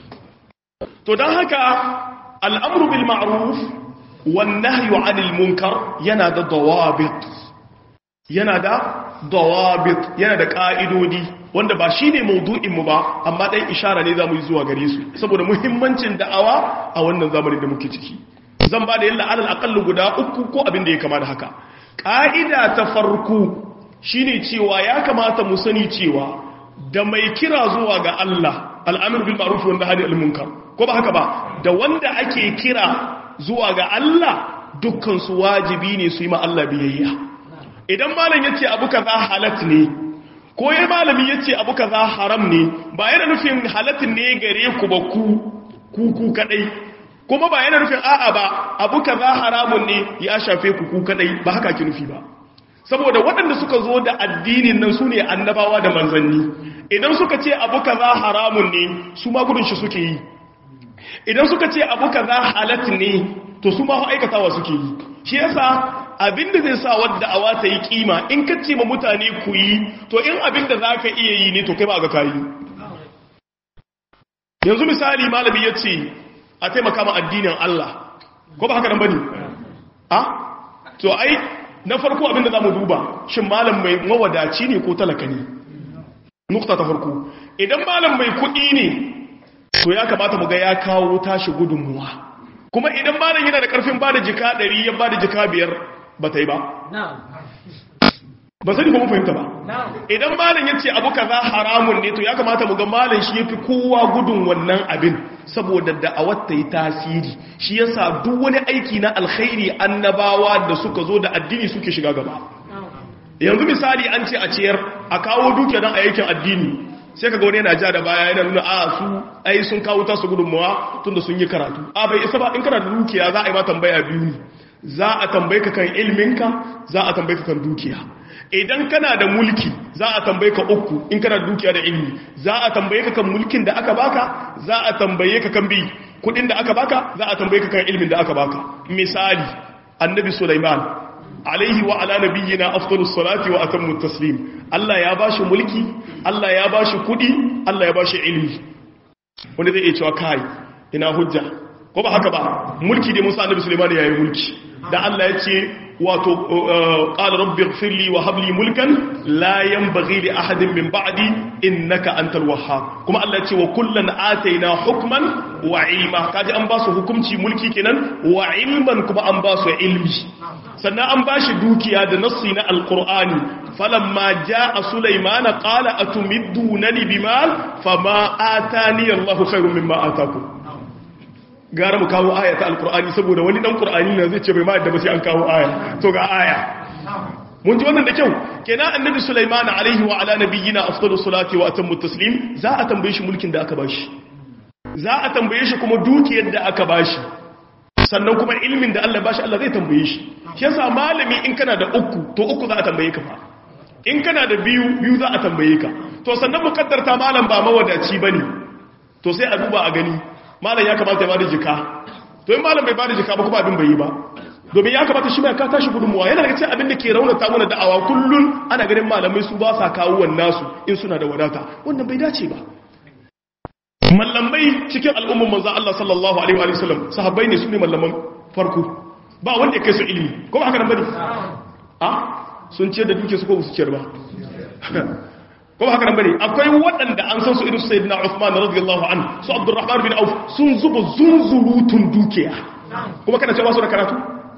to don haka al'amru bil ma'ruf wan nahyu 'anil munkar yana da dawabit yana da dawabit yana da ka'idodi wanda ba shine maudu'in mu ba amma dai ishara ne zamu yi zuwa gare su saboda muhimmancin da'awa a wannan zamanin da muke ciki zan ba da yalla alal aqall guda uku ko abin da ya kama da haka ka'ida ta farko shine cewa ya kamata mu sani cewa da mai kira zuwa ga Allah al'amir bil ma'ruf wanda hadi al munkar ko ba haka ba da wanda ake kira zuwa ga Allah dukkan su wajibi ne su yi ma Allah biyayya idan malam yace abu kaza halat ne ko ya malami yace abu kaza haram ne ba yana nufin halatin ne gare ku ba ku ku ku kadai kuma ba yana nufin a'a ba abu kaza haramun ne ya shafe ku ku kadai ba haka ki nufi ba saboda waɗanda suka zo da addinin nan su ne annabawa da manzanni idan suka ce abu kaza haramun ne su ma gudun shi suke yi idan suka ce abu kaza halat ne to su ma aikatawa suke yi shi yasa abinda zai sa wadda awa ta yi kima in ka ce ma mutane ku yi to in abinda za ka iya yi ne to kai ba ga kayi yanzu misali malami ya ce a taimaka ma addinin Allah ko ba haka nan bane a to ai na farko abinda za mu duba shin malam mai mawadaci ne ko talaka ne nukta ta farko idan malam mai kuɗi ne to ya kamata mu ga ya kawo tashi gudunmuwa kuma idan malam yana da ƙarfin ba da jika ɗari ya ba da jika biyar ba ta yi ba ba sani ba mu fahimta ba idan malam ya ce abu kaza haramun ne to ya kamata mu ga malam shi ya fi kowa gudun wannan abin saboda da'awar ta yi tasiri shi yasa duk wani aiki na alkhairi annabawa da suka zo da addini suke shiga gaba yanzu misali an ce a ciyar a kawo dukiya don a yakin addini sai ka ga wani yana ja da baya yana nuna a su ai sun kawo tasu gudunmawa tun da sun yi karatu a bai isa ba in kana da dukiya za a yi ma tambaya biyu ne za a tambaye ka kan ilminka za a tambaye ka kan dukiya idan kana da mulki za a tambaye ka uku in kana da dukiya da ilmi za a tambaye ka kan mulkin da aka baka za a tambaye ka kan bi kudin da aka baka za a tambaye ka kan ilmin da aka baka misali annabi sulaiman alaihi wa ala nabiyyina afdalus salati wa atammu taslim Allah ya bashi mulki Allah ya bashi kudi Allah ya bashi ilmi wanda zai iya cewa kai ina hujja ko ba haka ba mulki dai Musa annabi Sulaiman yayin mulki da Allah ya ce wato qala rabbi ighfir li wa hab li mulkan la yanbaghi li ahadin min ba'di innaka antal wahhab kuma Allah ya ce wa kullan ataina hukman wa ilma kaji an ba su hukunci mulki kenan wa ilman kuma an ba su ilmi sannan an ba shi dukiya da nassi na alqur'ani falamma jaa sulaiman qala atumiddunani bimal fama atani Allahu khairum mimma atakum gara mu kawo aya ta alkur'ani saboda wani dan qur'ani na zai ce bai ma yadda ba sai an kawo aya to ga aya mun ji wannan da kyau kenan annabi sulaiman alaihi wa ala nabiyyina afdalu salati wa atammu taslim za a tambaye shi mulkin da aka bashi za a tambaye shi kuma dukiyar da aka bashi sannan kuma ilmin da Allah bashi Allah zai tambaye shi shi yasa malami in kana da uku to uku za a tambaye ka fa in kana da biyu biyu za a tambaye ka to sannan mukaddarta malam ba mawadaci bane to sai a duba a gani malam ya kamata ya bada jika to in malam bai bada jika ba kuma abin bai yi ba domin ya kamata shi mai ka tashi gudunmuwa yana daga cikin abin da ke raunata mana da'awa kullun ana ganin malamai su ba sa kawo wannan su in suna da wadata wannan bai dace ba mallamai cikin al'umman manzo Allah sallallahu alaihi wa sallam sahabbai ne su ne mallaman farko ba wanda ya kai su ilimi ko ba haka nan bane a sun ce da duke su ko su ciyar ba ko haka nan bane akwai waɗanda an san su irin sayyidina Uthman radiyallahu anhu su Abdurrahman bin Auf sun zuba zunzurutun dukiya kuma kana cewa su da karatu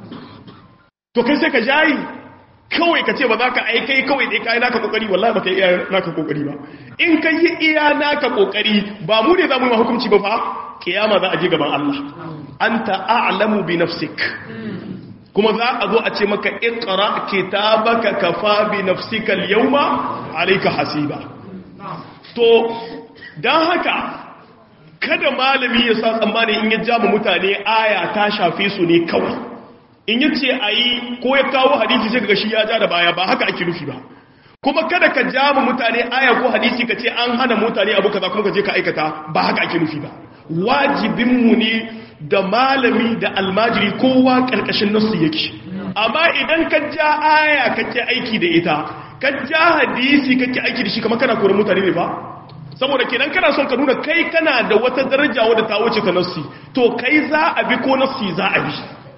to kai sai ka jayi kawai ka ce ba za ka aikai kawai dai kai naka kokari wallahi baka iya naka kokari ba in kai yi iya naka kokari ba mu ne za mu yi hukunci ba fa kiyama za a je gaban Allah anta a'lamu bi nafsik kuma za a zo a ce maka ikra kitabaka kafa bi nafsika al-yawma alayka hasiba to dan haka kada malami ya sa tsammani in ya jama mutane aya ta shafe su ne kawai in yace ayi ko ya kawo hadisi sai kaga shi ya ja da baya ba haka ake nufi ba kuma kada ka jama mutane aya ko hadisi ka ce an hana mutane abu kaza kuma ka je ka aikata ba haka ake nufi ba wajibinmu ne da malami da almajiri kowa ƙarƙashin nasu yake amma idan ka ja aya kake aiki da ita ka ja hadisi kake aiki da shi kamar kana koran mutane ne ba saboda kenan kana son ka nuna kai kana da wata daraja wadda ta wuce ta nassi to kai za a bi ko nassi za a bi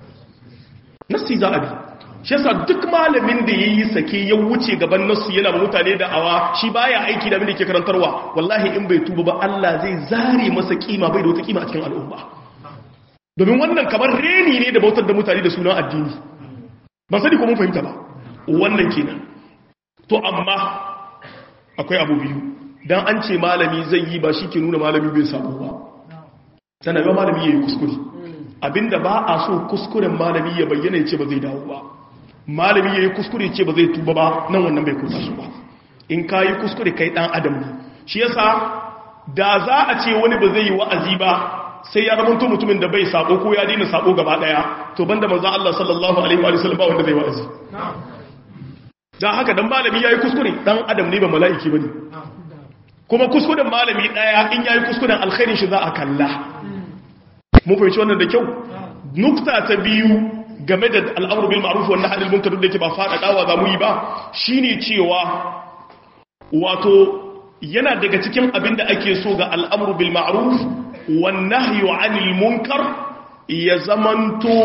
nassi za a bi shi yasa duk malamin da yayi sake ya wuce gaban nassi yana ba mutane da awa shi baya aiki da abin da ke karantarwa wallahi in bai tuba ba Allah zai zare masa kima bai da wata kima a cikin al'umma domin wannan kamar reni ne da bautar da mutane da sunan addini ba sani ko mun fahimta ba wannan kenan to amma akwai abu biyu dan an ce malami zai yi ba shi ke nuna malami bai sabo ba sannan ba malami yayi kuskure abinda ba a so kuskuren malami ya bayyana ya ce ba zai dawo ba malami yayi kuskure ce ba zai tuba ba nan wannan bai kusa shi ba in kayi kuskure kai dan adam ne shi yasa da za a ce wani ba zai yi wa'azi ba sai ya zamanto mutumin da bai sabo ko ya daina sabo gaba daya to banda manzo Allah sallallahu alaihi wa sallam ba wanda zai wa'azi dan haka dan malami yayi kuskure dan adam ne ba mala'iki bane kuma kuskuren malami daya in yayi kuskuren alkhairin shi za a kalla mun fahimci wannan da kyau nukta ta biyu game da al'amru bil ma'ruf wa nahy anil munkar da yake ba fada dawa za mu yi ba shine cewa wato yana daga cikin abin da ake so ga al'amru bil ma'ruf wan nahyu anil munkar ya zamanto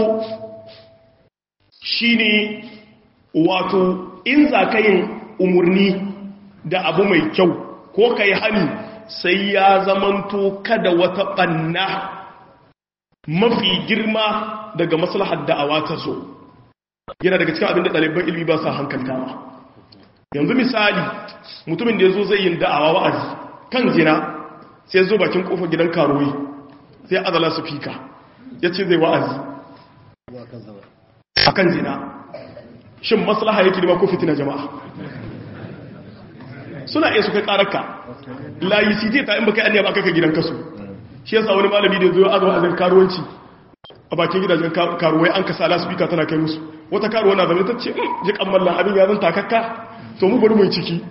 shine wato in za ka yin umurni da abu mai kyau ko kai hani sai ya zamanto kada wata banna mafi girma daga maslahar da'awa ta so yana daga cikin abin da ɗaliban ilmi ba sa hankaltawa yanzu misali mutumin da ya zo zai yin da'awa wa'azi kan zina sai zo bakin kofar gidan karuwi sai azala su fika ya ce zai wa'azi a kan zina shin maslaha yake nema ko fitina jama'a suna iya su kai ƙararka layi cj ta in baka yi ba kaka gidan kasu shi yasa wani malami da zo azuwa azin karuwanci a bakin gidajen karuwai an kasa lasfika tana kai musu wata karuwa na zama ta ce ji kammallan abin ya zan takakka to mu bari mai ciki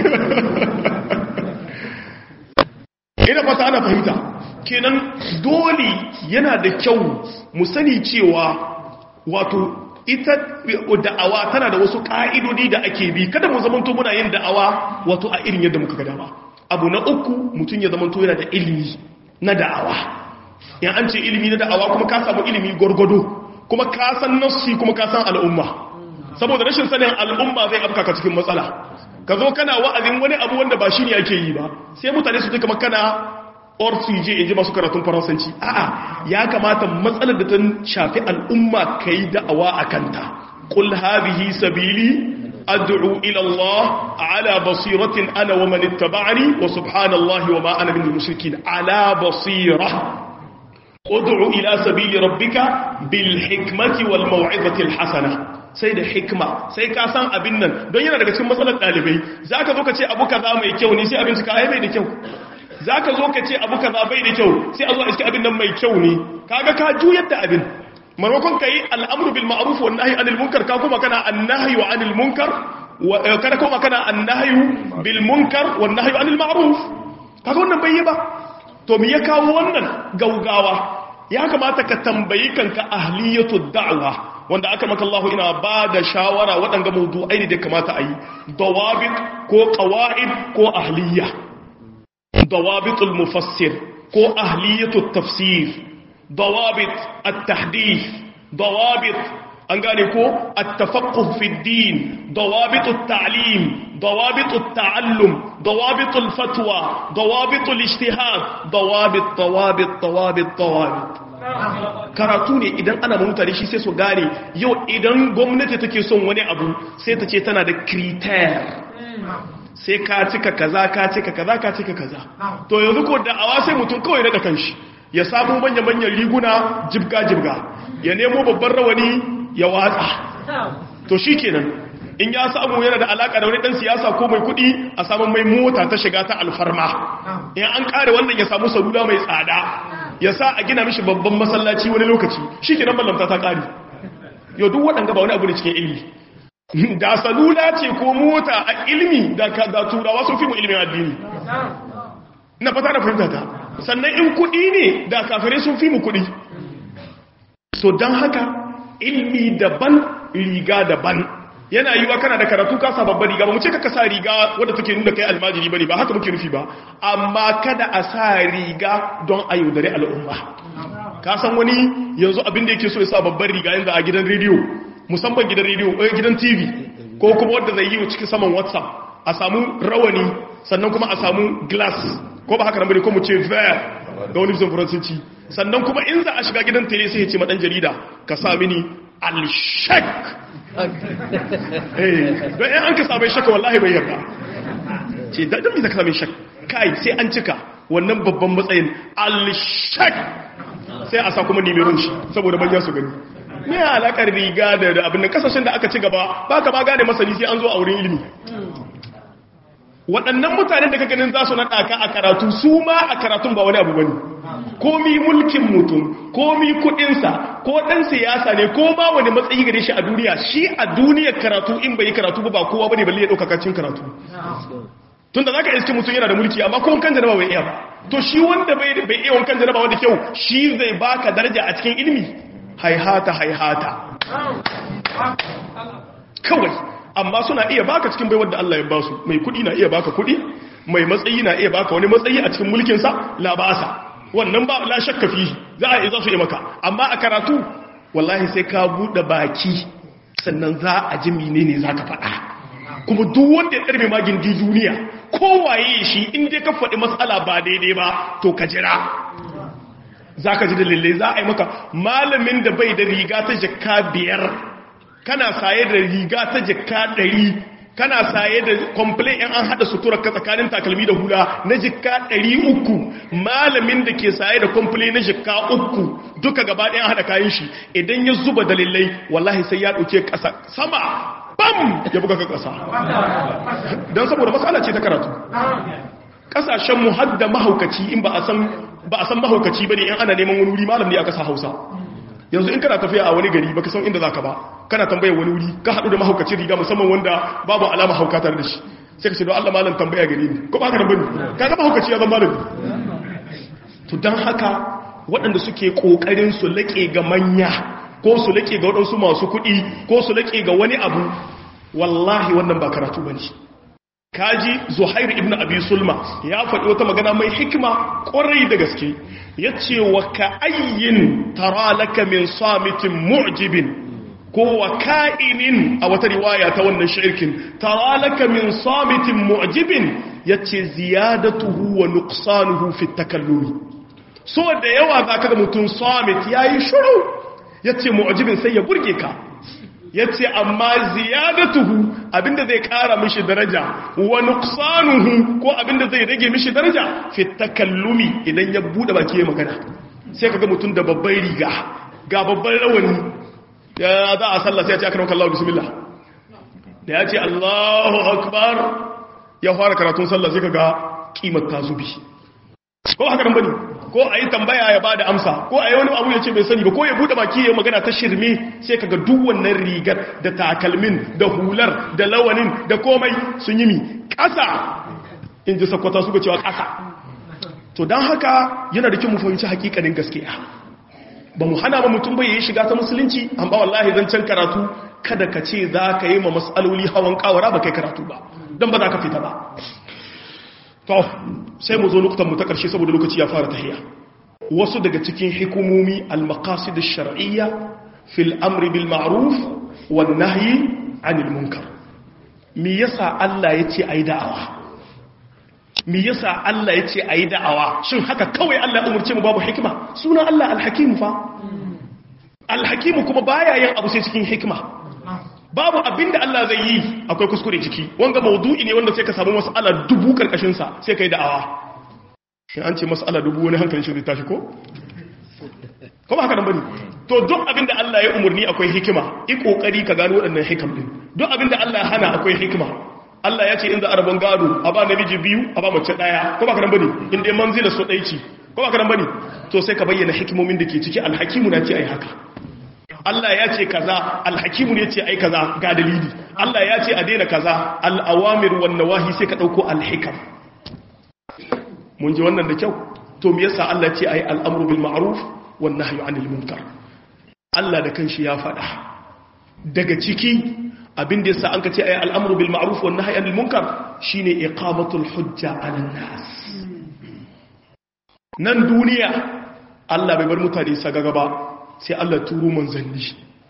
ina fata ana fahimta kenan dole yana da kyau mu sani cewa wato ita da'awa tana da wasu ka'idodi da ake bi kada mu zamanto muna yin da'awa wato a irin yadda muka ga dama abu na uku mutum ya zamanto yana da ilimi na da'awa in an ce ilimi na da'awa kuma ka samu ilimi gwargwado kuma ka san nassi kuma ka san al'umma saboda rashin sanin al'umma zai afka ka cikin matsala ka zo kana wa'azin wani abu wanda ba shi ne ake yi ba sai mutane su duka kana ortuje in ji masu karatun faransanci a'a ya kamata matsalar da ta shafi al'umma ka yi da'awa a kanta ƙul habihi sabili ad'u ila Allah ala basiratin ana wa man ittaba'ani wa subhanallahi wa ma ana minal mushrikin ala basira ud'u ila sabili rabbika bil hikmati wal maw'izati al hasana sai da hikma sai ka san abin nan don yana daga cikin matsalar dalibai zaka zo ka ce abu kaza mai kyau ne sai abin ka ai bai da kyau zaka zo ka ce abu kaza bai da kyau sai a zo a iske abin nan mai kyau ne kaga ka juyar da abin maimakon ka yi al'amuru bil ma'aruf wa nahi anil munkar ka kuma kana annahi wa anil munkar kada kuma kana annahi bil munkar wa nahi anil ma'aruf kaga wannan bai yi ba to me ya kawo wannan gaugawa ya kamata ka tambayi kanka ahliyatu da'wa wanda aka maka Allah ina ba da shawara waɗanga mawdu'ai ne da kamata a yi dawabit ko qawaid ko ahliya dawabitul mufassir ko ahliyatu tafsir ضوابط التحديث ضوابط أنقالكو التفقه في الدين ضوابط التعليم ضوابط التعلم ضوابط الفتوى ضوابط الاجتهاد ضوابط ضوابط ضوابط ضوابط karatu ne idan ana mutane shi sai su gane yau idan gwamnati take son wani abu sai ta ce tana da kriter sai ka cika kaza ka cika kaza ka cika kaza to yanzu ko da'awa sai mutum kawai daga kanshi ya samu manya-manyan riguna jibga-jibga ya nemo babban rawani ya watsa to shi kenan in ya samu yana da alaka da wani dan siyasa ko mai kudi a samun mai mota ta shiga ta alfarma in an kare wannan ya samu salula mai tsada ya sa a gina mishi babban masallaci wani lokaci shi kenan ballamta ta kare yau duk waɗanda ba wani abu ne cikin ilmi da salula ce ko mota a ilmi da turawa sun fi mu ilimin addini na fata da fahimta ta sannan in kudi ne da kafirai sun fi mu kudi so don haka ilmi daban riga daban yana yiwa kana da karatu ka sa babbar riga ba mu ce ka sa riga wadda take nuna kai almajiri bane ba haka muke nufi ba amma kada a sa riga don a yaudare al'umma ka san wani yanzu abin da yake so ya sa babbar riga yanzu a gidan rediyo musamman gidan rediyo eh gidan tv ko kuma wanda zai yi wa cikin saman whatsapp a samu rawani sannan kuma a samu glass ko ba haka nan bane ko mu ce ver da wani bisan faransanci sannan kuma in za a shiga gidan tele sai ya ce madan jarida ka sa mini al-shak eh don in an ka samu shaka wallahi bai yarda ce da dan me zaka samu shak kai sai an cika wannan babban matsayin al-shak sai a sa kuma nimeron shi saboda manya su gani me alakar riga da abin da kasashen da aka ci gaba ba ka ba gane masani sai an zo a wurin ilimi waɗannan mutanen da ka ganin za su naɗa ka a karatu su ma a karatun ba wani abu bane komi mulkin mutum komi kuɗinsa ko ɗan siyasa ne ko ma wani matsayi gare shi a duniya shi a duniyar karatu in bai yi karatu ba kowa bane balle ya ɗauka kacin karatu tunda za ka iske mutum yana da mulki amma ko wankan janaba bai iya ba to shi wanda bai iya wankan janaba wanda kyau shi zai baka daraja a cikin ilimi haihata haihata kawai amma suna iya baka cikin baiwar da Allah ya ba su mai kudi na iya baka kudi mai matsayi na iya baka wani matsayi a cikin mulkinsa labasa wannan ba la shakka fi za a za su yi maka amma a karatu wallahi sai ka bude baki sannan za a ji menene za ka faɗa kuma duk wanda ya ɗarbe magin di duniya kowaye shi in dai ka faɗi matsala ba daidai ba to ka jira za ka ji dalilai za a yi maka malamin da bai da riga ta jaka biyar kana saye da riga ta jaka ɗari kana saye da komplain yan an haɗa sutura ka tsakanin takalmi da hula na jika ɗari uku malamin da ke saye da komplain na jika uku duka gaba ɗayan haɗa kayan shi idan ya zuba dalilai wallahi sai ya ɗauke ƙasa sama bam ya buga ka ƙasa don saboda matsala ce ta karatu ƙasashenmu hadda mahaukaci in ba a san ba a san mahaukaci ba ne in ana neman wani wuri malam ne a ƙasa hausa yanzu in kana tafiya a wani gari baka san inda zaka ba kana tambayar wani wuri ka haɗu da mahaukacin riga musamman wanda babu alama hauka tare da shi sai ka ce don Allah malam tambaya gare ni ko ba ka bane ka ga mahaukaci ya zama malami to dan haka waɗanda suke kokarin su laƙe ga manya ko su laƙe ga waɗansu masu kuɗi ko su laƙe ga wani abu wallahi wannan ba karatu bane kaji zuhair ibn abi sulma ya faɗi wata magana mai hikima ƙwarai da gaske ya ce wa ka ayyin tara laka min samitin mu'jibin ko wa ka'inin a wata riwaya ta wannan shirkin tara laka min samitin mu'jibin ya ce ziyadatuhu wa nuqsanuhu fi takallumi so da yawa za ka ga mutum samit ya yi shuru ya ce mu'jibin sai ya burge ka ya ce amma ziyadatuhu abinda zai kara mishi daraja wa nuqsanuhu ko abinda zai rage mishi daraja fi takallumi idan ya bude baki ya magana sai kaga mutum da babban riga ga babban rawani ya za a sallah sai ya ce akramaka Allah bismillah da ya ce Allahu akbar ya fara karatun sallah sai kaga kimar ta zubi ko haka nan bane ko a yi tambaya ya bada amsa ko a yi wani abu ya ce bai sani ba ko ya bude baki ya magana ta shirme sai kaga duk wannan rigar da takalmin da hular da lawanin da komai sun yi mi ƙasa in ji sakwata suka cewa ƙasa to don haka yana da kyau mu fahimci hakikanin gaskiya ba mu hana ba mutum bai yi shiga ta musulunci amma wallahi zan can karatu kada ka ce za ka yi ma matsaloli hawan kawara ba kai karatu ba don ba za ka fita ba to sai mu zo lokutan mu ta ƙarshe saboda lokaci ya fara tahiya wasu daga cikin hikumomi al-maqasid ash-shar'iyya fil amri bil ma'ruf wan nahyi 'anil munkar me yasa Allah yace ayi da'awa me yasa Allah yace ayi da'awa shin haka kawai Allah ya umurce mu babu hikima sunan Allah al-hakim fa al-hakim kuma baya yin abu sai cikin hikima babu abinda Allah zai yi akwai kuskure ciki wanga maudu'i ne wanda sai ka samu mas'ala dubu karkashin sa sai kai da'awa in an ce mas'ala dubu wani hankalin shi zai tashi ko ko ba haka nan bane to duk abinda Allah ya umurni akwai hikima i kokari ka gano waɗannan hikam din duk abinda Allah ya hana akwai hikima Allah ya ce in za a rabon gado a ba namiji biyu a ba mace daya ko ba haka nan bane in dai manzila so dai ci ko ba haka nan bane to sai ka bayyana hikimomin da ke ciki alhakimu na ce ai haka Allah ya ce kaza alhakimu ne ce ai kaza ga dalili Allah ya ce a daina kaza al'awamir wan nawahi sai ka dauko alhikam mun ji wannan da kyau to me yasa Allah ya ce ai al'amru bil ma'ruf wan nahyu 'anil munkar Allah da kanshi ya faɗa daga ciki abin da yasa an ka ce ai al'amru bil ma'ruf wan nahyu 'anil munkar shine iqamatul hujja 'alan nas nan duniya Allah bai bar mutane sagaga ba sai Allah turo manzanni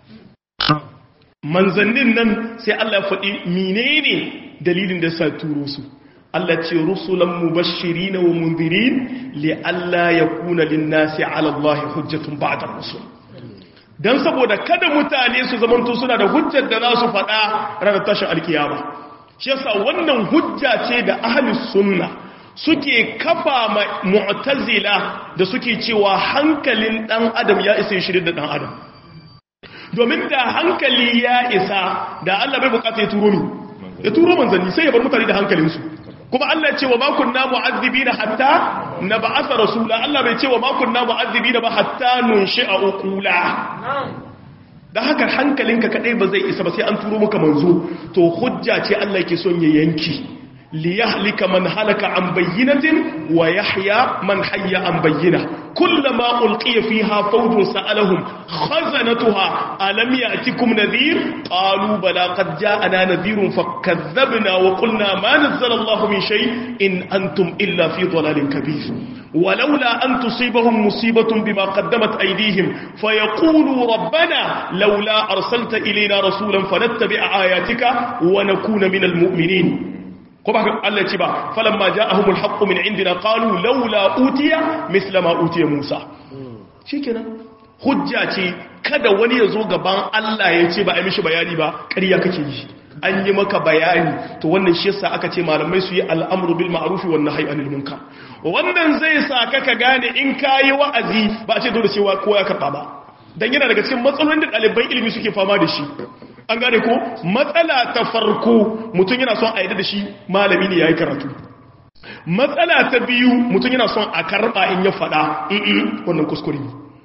manzannin nan sai Allah ya faɗi menene dalilin da sa turo su Allah ce rusulan mubashirin wa mundirin li alla yakuna lin-nasi 'ala Allah hujjatun ba'da rusul dan saboda kada mutane su zamanto suna da hujjar da za su faɗa ranar tashin alkiyama shi yasa wannan hujja ce da ahlus sunna suke kafa mu'tazila da suke cewa hankalin dan adam ya isa shirin da dan adam domin da hankali ya isa da Allah bai bukata ya turo ni ya turo manzanni sai ya bar mutane da hankalinsu kuma Allah ya ce wa ma kunna mu'azzibina hatta nab'atha rasula Allah bai ce wa ma kunna mu'azzibina ba hatta nunshi'a uqula da haka hankalinka kadai ba zai isa ba sai an turo maka manzo to hujja ce Allah yake son ya yanki ليهلك من هلك عن بينة ويحيى من حي عن بينة كلما ألقي فيها فوج سألهم خزنتها ألم يأتكم نذير قالوا بلى قد جاءنا نذير فكذبنا وقلنا ما نزل الله من شيء إن أنتم إلا في ضلال كبير ولولا أن تصيبهم مصيبة بما قدمت أيديهم فيقولوا ربنا لولا أرسلت إلينا رسولا فنتبع آياتك ونكون من المؤمنين kuma Allah ce ba falamma ja'ahumul haqqu min indina qalu laula utiya misla ma utiya Musa shikenan hujja ce kada wani ya zo gaban Allah ya ce ba a mishi bayani ba ƙarya kake yi an yi maka bayani to wannan shi yasa aka ce malamai su yi al'amru bil ma'ruf wan nahyi anil munkar wannan zai sa ka ka gane in kayi wa'azi ba a ce dole cewa kowa ya karba ba dan yana daga cikin matsalolin da ɗaliban ilimi suke fama da shi an gane ko matsala ta farko mutum yana son a yi da shi malami ne ya yi karatu matsala ta biyu mutum yana son a karɓa in ya faɗa wannan kuskure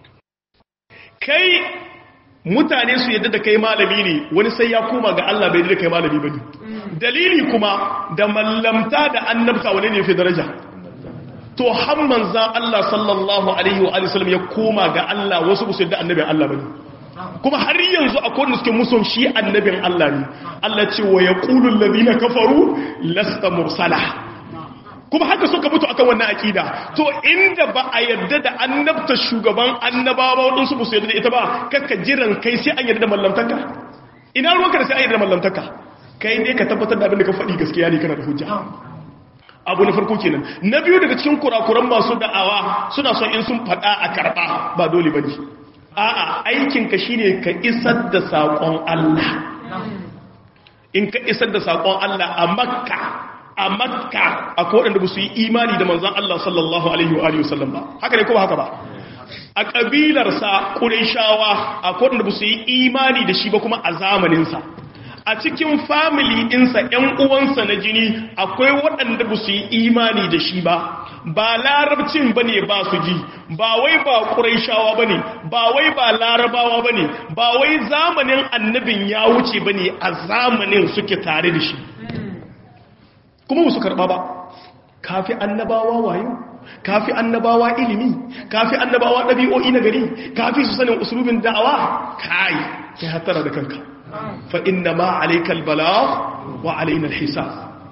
kai mutane su yadda da kai malami ne wani sai ya koma ga Allah bai da kai malami ba ne dalili kuma da mallamta da annabta wani ne fi daraja to har manzan Allah sallallahu alaihi wa sallam ya koma ga Allah wasu ba su yadda annabin Allah ba ne kuma har yanzu akwai wanda suke muson shi annabin Allah ne Allah ce wa yaqulu alladhina kafaru lasta mursala kuma haka suka mutu akan wannan akida to inda ba a yarda da annabta shugaban annabawa wadansu ba su yarda da ita ba kakka jiran kai sai an yarda da mallamtaka ina ruwanka da sai an yarda da mallamtaka kai ne ka tabbatar da abin da ka faɗi gaskiya ne kana da hujja abu na farko kenan na biyu daga cikin kurakuran masu da'awa suna son in sun faɗa a karɓa ba dole ba ne a'a aikinka shine ka isar da saƙon Allah in ka isar da saƙon Allah a makka a makka a kowaɗanda ba su yi imani da manzan Allah sallallahu alaihi wa wasallam ba haka ne ko ba haka ba a ƙabilarsa ƙurishawa a kowaɗanda ba su yi imani da shi ba kuma a zamaninsa a cikin family ɗinsa ‘yan uwansa na jini akwai waɗanda ba su yi imani da shi ba ba larabcin ba ne ba su ji ba wai ba ƙuraishawa ba ne ba wai ba larabawa ba ne ba wai zamanin annabin ya wuce ba ne a zamanin suke tare da shi kuma ba su karɓa ba kafi annabawa wayo kafi annabawa ilimi kafi annabawa ɗabi'o'i na gari kafi su sanin usulubin da'awa kai kai hatara da kanka فإنما عليك البلاغ وعلينا الحساب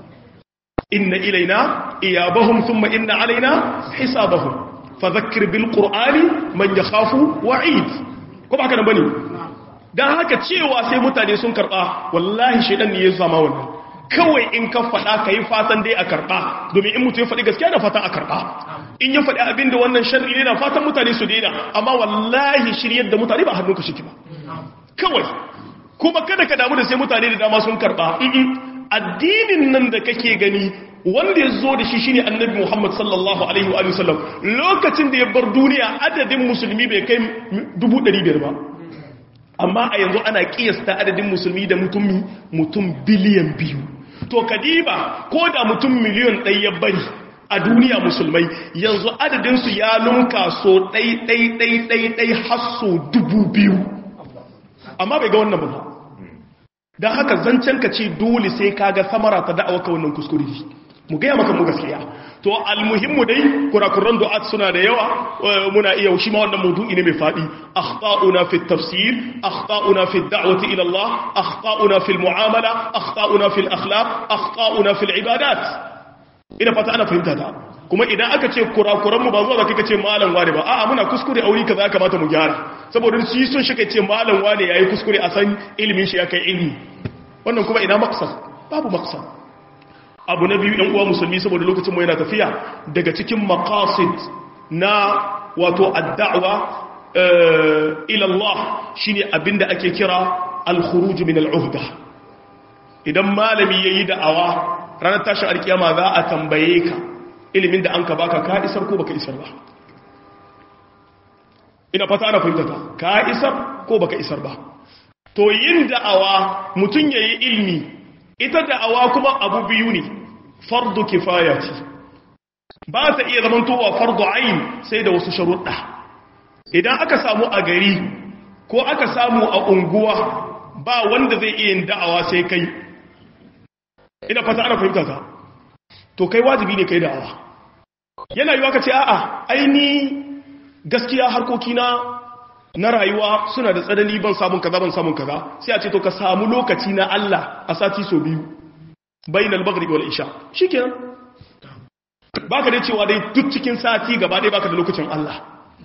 إن إلينا إيابهم ثم إن علينا حسابهم فذكر بالقرآن من يخاف وعيد كما هكذا بني dan haka cewa sai mutane sun karba wallahi shedan ne ya zama wannan kawai in ka faɗa ka yi fatan dai a karɓa domin in mutum ya faɗi gaskiya da fatan a karɓa in ya faɗi abin da wannan sharri ne na fatan mutane su daina amma wallahi shiryar da mutane ba hannunka shi ba kawai kuma kada ka damu da sai mutane da dama sun karba addinin nan da kake gani wanda ya zo da shi shine annabi Muhammad sallallahu alaihi wa sallam lokacin da ya bar duniya adadin musulmi bai kai 500 ba amma a yanzu ana kiyasta adadin musulmi da mutum mutum biliyan biyu to kadiba ko da mutum miliyan ɗaya ya bari a duniya musulmai yanzu adadinsu ya lunka so ɗai ɗai ɗai ɗai ɗai har so dubu biyu amma bai ga wannan ba don haka zancen ka ce dole sai ka ga samara ta da'awa ka wannan kuskure mu gaya maka mu gaskiya to almuhimmu dai kurakuran du'at suna da yawa muna iya shi ma wannan maudu'i ne mai fadi akhta'una fi tafsir akhta'una fi da'wati ila Allah akhta'una fi muamala akhta'una fi akhlaq akhta'una fi ibadat ina fata ana fahimta ta kuma idan aka ce kurakuranmu ba zuwa zaka ce malam wane ba a'a muna kuskure aure kaza ya kamata mu gyara saboda shi sun shi ce malam wane yayi kuskure a san ilimin shi ya kai ilimi wannan kuma ina maqsad babu maqsad abu na biyu ɗan uwa musulmi saboda lokacin mu yana tafiya daga cikin maqasid na wato ad-da'wa ila Allah shine abinda ake kira al-khuruj min al-uhda idan malami yayi da'awa ranar tashin alkiyama za a tambaye ka ilimin da an ka baka ka isar ko baka isar ba ina fata ana fahimtata ka isar ko baka isar ba to yin da'awa mutum yayi ilmi ita da'awa kuma abu biyu ne fardu kifaya ce ba ta iya zamantowa fardu ayin sai da wasu sharuɗa idan aka samu a gari ko aka samu a unguwa ba wanda zai iya yin da'awa sai kai ina fata ana fahimtata to kai wajibi ne kai da'awa yana yiwa ka ce a'a aini gaskiya harkokina na rayuwa suna da tsanani ban samun kaza ban samun kaza sai a ce to ka samu lokaci na Allah a sati so biyu bainal maghrib wal isha shikenan baka da cewa dai duk cikin sati gaba ɗaya baka da lokacin Allah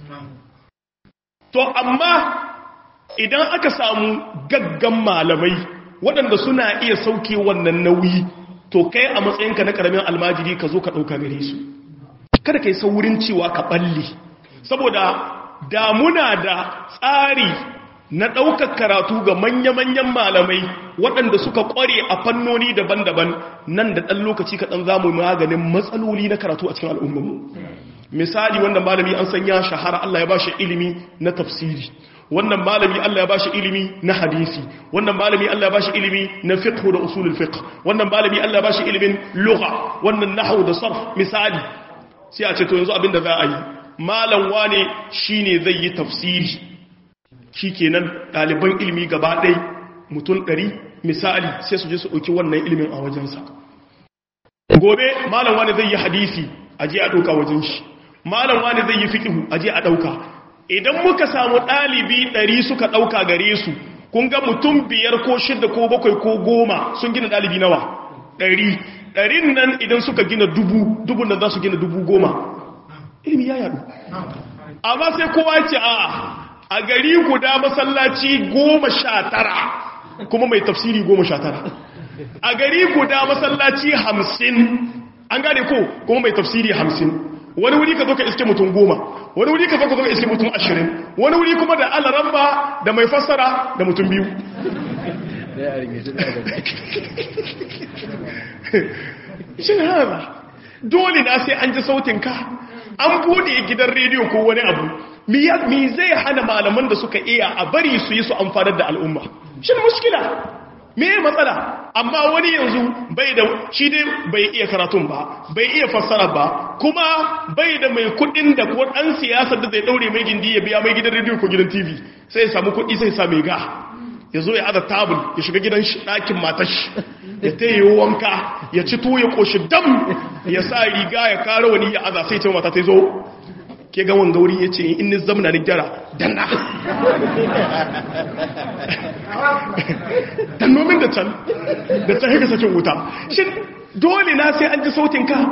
to amma idan aka samu gaggan malamai waɗanda suna iya sauke wannan nauyi to kai a matsayinka na ƙaramin almajiri ka zo ka ɗauka gare su kada ka yi saurin cewa ka ɓalle saboda damuna da tsari na ɗaukar karatu ga manya-manyan malamai waɗanda suka ƙware a fannoni daban-daban nan da ɗan lokaci kaɗan za mu maganin matsaloli na karatu a cikin al'ummanmu misali wannan malami an sanya shahara Allah ya ba shi ilimi na tafsiri wannan malami Allah ya ba shi ilimi na hadisi wannan malami Allah ya ba shi ilimi na fiqh da usulul fiqh wannan malami Allah ya ba shi ilimin lugha wannan nahwu da sarf misali sai a ce to yanzu abinda za a yi malam wane shine zai yi tafsiri shikenan ɗaliban ilimi gaba ɗai mutum ɗari misali sai su je su ɗauki wannan ilimin a wajensa gobe malam wane zai yi hadisi a je a ɗauka wajen shi malam wane zai yi fiƙihu a je a ɗauka idan muka samu ɗalibi ɗari suka ɗauka gare su kun ga mutum biyar ko shida ko bakwai ko goma sun gina ɗalibi nawa ɗari ɗarin nan idan suka gina dubu dubun nan za su gina dubu goma ilimi ya yadu amma sai kowa ce a a gari guda masallaci goma sha tara kuma mai tafsiri goma sha tara a gari guda masallaci hamsin an gane ko kuma mai tafsiri hamsin wani wuri ka zo ka iske mutum goma wani wuri ka zo ka zo ka iske mutum ashirin wani wuri kuma da alaramba da mai fassara da mutum biyu shi hana dole na sai an ji sautinka an bude gidan rediyo ko wani abu mi zai hana malaman da suka iya a bari su yi su amfanar da al'umma shi muskila me matsala amma wani yanzu bai da shi dai bai iya karatun ba bai iya fassara ba kuma bai da mai kudin da ko dan siyasa da zai daure mai gindi ya biya mai gidan rediyo ko gidan tv sai ya samu kudi sai ya sa mai ga ya zo ya aza tabul ya shiga gidan ɗakin matashi ya ta yi wanka ya ci tuwo ya ƙoshi dam ya sa riga ya kara wani ya aza sai ce mata ta zo ke ga wangauri ya ce in ni zamna ni gyara danna dannomin da can da ta haka sakin wuta shi dole na sai an ji sautin ka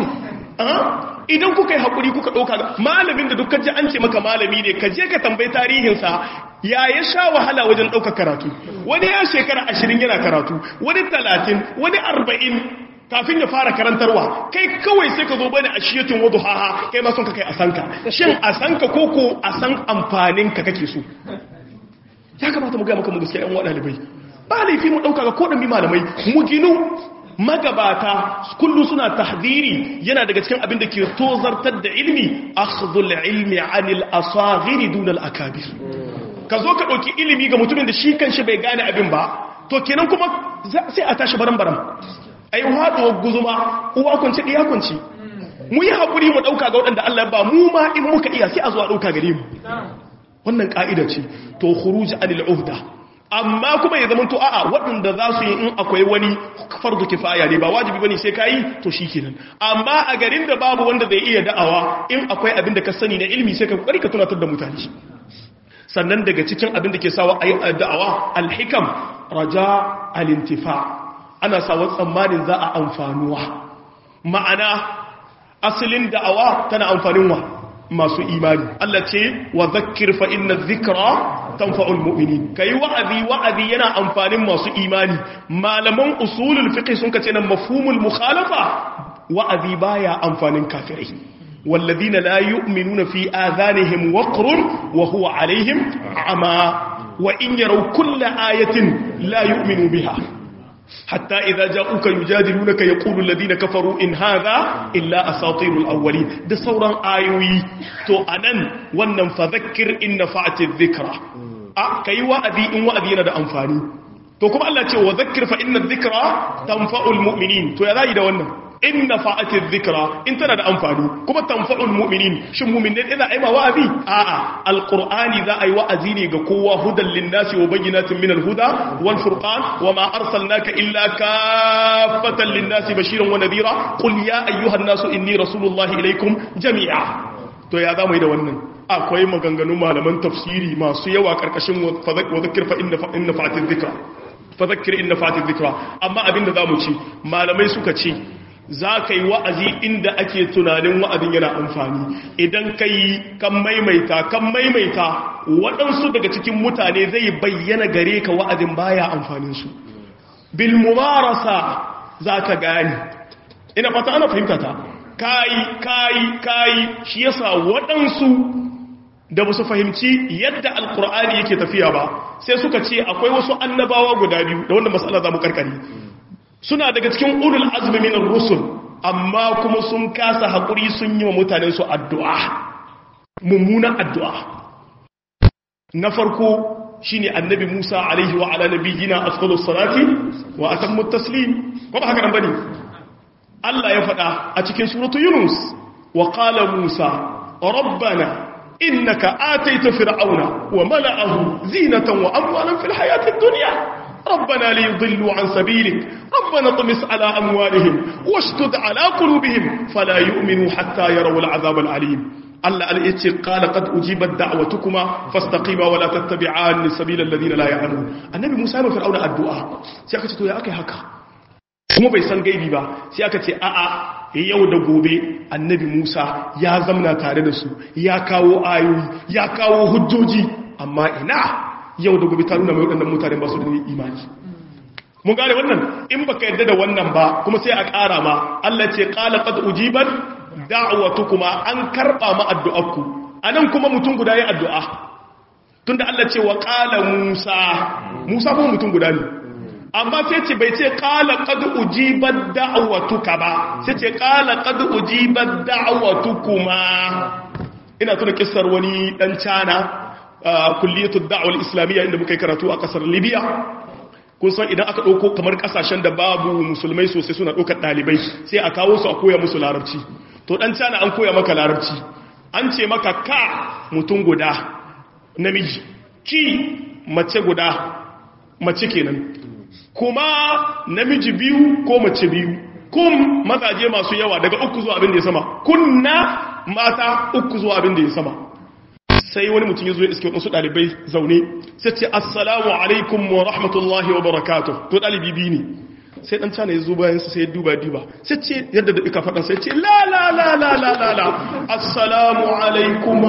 idan kuka yi haƙuri kuka ɗauka malamin da dukkan ji an ce maka malami ne ka je ka tambayi tarihinsa ya ya sha wahala wajen ɗaukar karatu wani ya shekara ashirin yana karatu wani talatin wani arba'in kafin ya fara karantarwa kai kawai sai ka zo bane a shiyatin wadu haha kai ma son ka kai a sanka shin a sanka ko ko a san amfanin ka kake so ya kamata mu gaya maka mu gaskiya yan wa ɗalibai ba laifi mu ɗauka ga koɗan bi malamai mu ginu magabata kullu suna tahdiri yana daga cikin abin da ke tozartar da ilmi akhdhul ilmi anil asaghir dun al akabir ka zo ka dauki ilimi ga mutumin da shi kanshi bai gane abin ba to kenan kuma sai a tashi baran baran ai haduwar guzuma uwa kunci iya kunci mu yi hakuri mu dauka ga wadanda Allah ba mu ma in muka iya sai a zo a dauka gare mu wannan ka'ida ce to khuruj anil uhda amma kuma ya zama to a'a waɗanda za su yi in akwai wani fardu kifaya ne ba wajibi bane sai kai to shikenan amma a garin da babu wanda zai iya da'awa in akwai abin da ka sani na ilimi sai ka kokari ka tunatar da mutane sannan daga cikin abin da ke sawa ayi da'awa alhikam raja alintifa ana sawa tsammanin za a amfanuwa ma'ana asalin da'awa tana amfanin wa masu imani Allah ce wa zakkir fa inna dhikra tanfa'ul mu'minin kai wa'azi wa'azi yana amfanin masu imani malaman usulul fiqh sun kace nan mafhumul mukhalafa wa'azi baya amfanin kafirai walladhina la yu'minuna fi adhanihim waqrun wa huwa alaihim ama wa in yaraw kulla ayatin la yu'minu biha حتى إذا جاءوك يجادلونك يقول الذين كفروا إن هذا إلا أساطير الأولين ده صورا آيوي تو أنن ونن فذكر إن نفعت الذكرى أه كي وأذي إن وأذي ندى أنفاني تو كما الله تقول وذكر فإن الذكرى تنفع المؤمنين تو يذا إذا ونن إن نفعت الذكرى إن تندى أنفاني كما تنفع المؤمنين شو مؤمنين إذا أيما وأذي آآ القرآن ذا أي وأذيني قوة هدى للناس وبينات من الهدى والفرقان وما أرسلناك إلا كافة للناس بشيرا ونذيرا قل يا أيها الناس إني رسول الله إليكم جميعا to ya zamu yi da wannan akwai maganganu malaman tafsiri masu yawa karkashin wadhakir fa inna inna fa'atil dhikra fadhakkir inna fa'atil dhikra amma abinda zamu ci malamai suka ce za ka yi wa'azi inda ake tunanin wa'azin yana amfani idan ka yi kan maimaita kan maimaita waɗansu daga cikin mutane zai bayyana gare ka wa'azin baya amfaninsu bilmumarasa za ka gani ina fata ana fahimta ta kayi kayi kayi shi yasa waɗansu da ba su fahimci yadda alkur'ani yake tafiya ba sai suka ce akwai wasu annabawa guda biyu da wanda matsala za mu karkari suna daga cikin ulul azmi minar rusul amma kuma sun kasa haƙuri sun yi wa mutanen su addu'a mummunan addu'a na farko shine annabi Musa alaihi wa ala nabiyina afdalus salati wa atammu taslim ko ba haka nan bane Allah ya faɗa a cikin suratu Yunus wa qala Musa rabbana innaka ataita fir'auna wa mala'ahu zinatan wa amwalan fil hayatid dunya ربنا ليضلوا عن سبيلك ربنا طمس على أموالهم واشتد على قلوبهم فلا يؤمنوا حتى يروا العذاب العليم Allah ya ce qala qad ujibat da'watukuma fastaqima wa la tattabi'an sabila alladhina la ya'lamun annabi Musa ya fir'auna addu'a sai aka ce to ya akai haka kuma bai san gaibi ba sai aka ce a'a yau da gobe annabi Musa ya zamna tare da su ya kawo ayoyi ya kawo hujjoji amma ina yau da gobe ta nuna mai waɗannan mutane ba su da imani mun gane wannan in baka yadda da wannan ba kuma sai a ƙara ma Allah ce qala qad ujibat da'watukuma an karba ma addu'arku anan kuma mutum guda yayin addu'a tunda Allah ce wa qala Musa Musa kuma mutum guda ne amma sai ce bai ce qala qad ujibat da'watuka ba sai ce qala qad ujibat da'watukuma ina tuna kissar wani dan cana kulliyatud da'wal islamiyya inda muka yi karatu a kasar Libya kun san idan aka ɗauko kamar ƙasashen da babu musulmai sosai suna ɗaukar ɗalibai sai a kawo su a koya musu larabci to ɗan cana an koya maka larabci an ce maka ka mutum guda namiji ki mace guda mace kenan kuma namiji biyu ko mace biyu kum mazaje masu yawa daga uku zuwa abin da ya sama kunna mata uku zuwa abin da ya sama sai wani mutum ya zo ya iske wasu ɗalibai zaune sai ce assalamu alaikum wa rahmatullahi wa barakatuh to ɗalibi biyu ne sai ɗan cana ya zo bayan sai ya duba duba sai ce yadda da ika faɗa sai ce la la la la la la la assalamu alaikum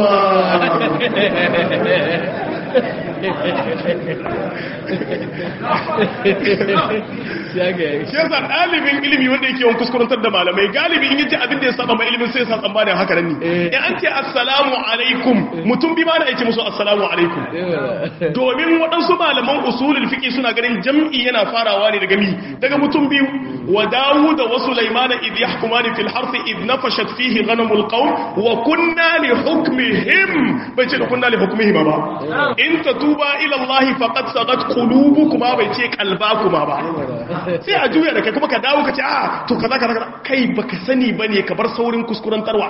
shi yasa ɗalibin ilimi wanda yake yawan kuskurantar da malamai galibi in yaji abin da ya saba mai ilimin sai ya sa tsammanin haka nan ne in an ce assalamu alaikum mutum bi ma na yake musu assalamu alaikum domin waɗansu malaman usulul fiqi suna ganin jam'i yana farawa ne daga mi daga mutum biyu wa dawud wa sulaymana id yahkumani fil harth id nafashat fihi ghanamul qawm wa kunna li hukmihim bai ce da kunna li hukmihim ba in tatuba ila allah faqad sagat qulubukuma bai ce qalbakuma ba sai a juya da kai kuma ka dawo ka ce a to kaza kaza kai baka sani bane ka bar saurin kuskurantarwa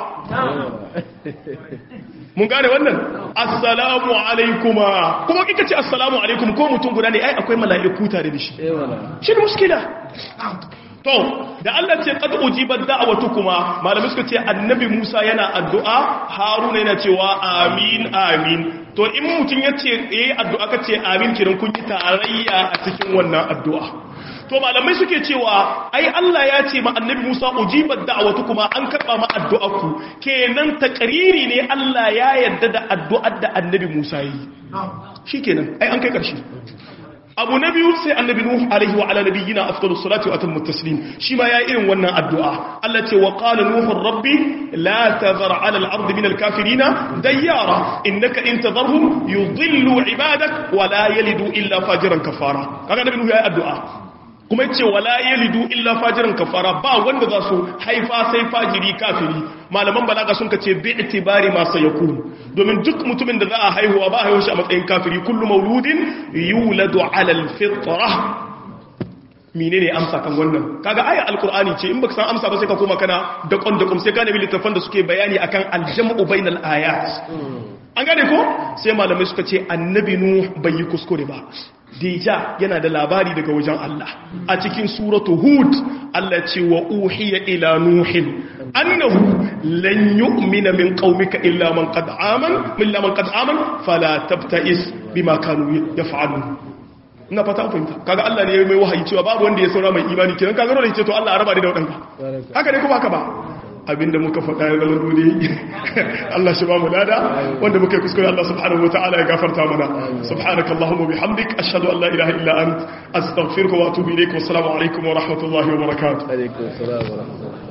mun gane wannan assalamu alaikuma kuma kika ce assalamu alaikum ko mutum guda ne ai akwai mala'iku tare da shi shi ne muskila to da Allah ce qad ujibat da'watukuma malami suka ce annabi Musa yana addu'a Haruna yana cewa amin amin to in mutum yace eh addu'a kace amin kiran kun yi tarayya a cikin wannan addu'a to malamai suke cewa ai Allah ya ce ma annabi Musa ujibat da'watukuma an karba ma addu'arku kenan takriri ne Allah ya yarda da addu'ar da annabi Musa yi shikenan ai an kai karshe abu na biyu sai annabi nuhu alaihi wa ala nabiyyina afdalus salati wa atammu taslim shi ma ya irin wannan addu'a Allah ce wa qala nuhu rabbi la tadhar ala al-ardi min al-kafirina dayyara innaka in tadharhum yudhillu ibadak wa la yalidu illa fajiran kafara kaga annabi nuhu ya addu'a kuma yace wala yalidu illa fajiran kafara ba wanda za su haifa sai fajiri kafiri malaman balaga sun kace bi itibari ma sayakun domin duk mutumin da za a haihuwa ba haihuwa shi a matsayin kafiri kullu mauludin yuladu ala alfitra menene amsa kan wannan kaga ayar alqur'ani ce in baka san amsa ba sai ka koma kana da kon da kum sai ka nemi littafan da suke bayani akan aljam'u bainal ayat an gane ko sai malamai suka ce annabi nuh bai yi kuskure ba deja yana da labari daga wajen Allah a cikin suratu hud Allah ce wa uhiya ila nuhin annahu lan yu'mina min qaumika illa man qad aman illa man qad aman fala tabta'is bima kanu yaf'alun ina fata an fahimta kaga Allah ne ya mai wahayi cewa babu wanda ya saura mai imani kenan kaga dole ce to Allah ya raba ni da wadanka haka ne kuma haka ba abinda muka faɗa ya zama dole Allah shi ba mu lada wanda muka yi kuskure Allah subhanahu wataala ya gafarta mana subhanaka allahumma bihamdik ashhadu an la ilaha illa ant astaghfiruka wa atubu ilayk wa assalamu alaikum wa rahmatullahi wa barakatuh alaikum assalam wa rahmatullahi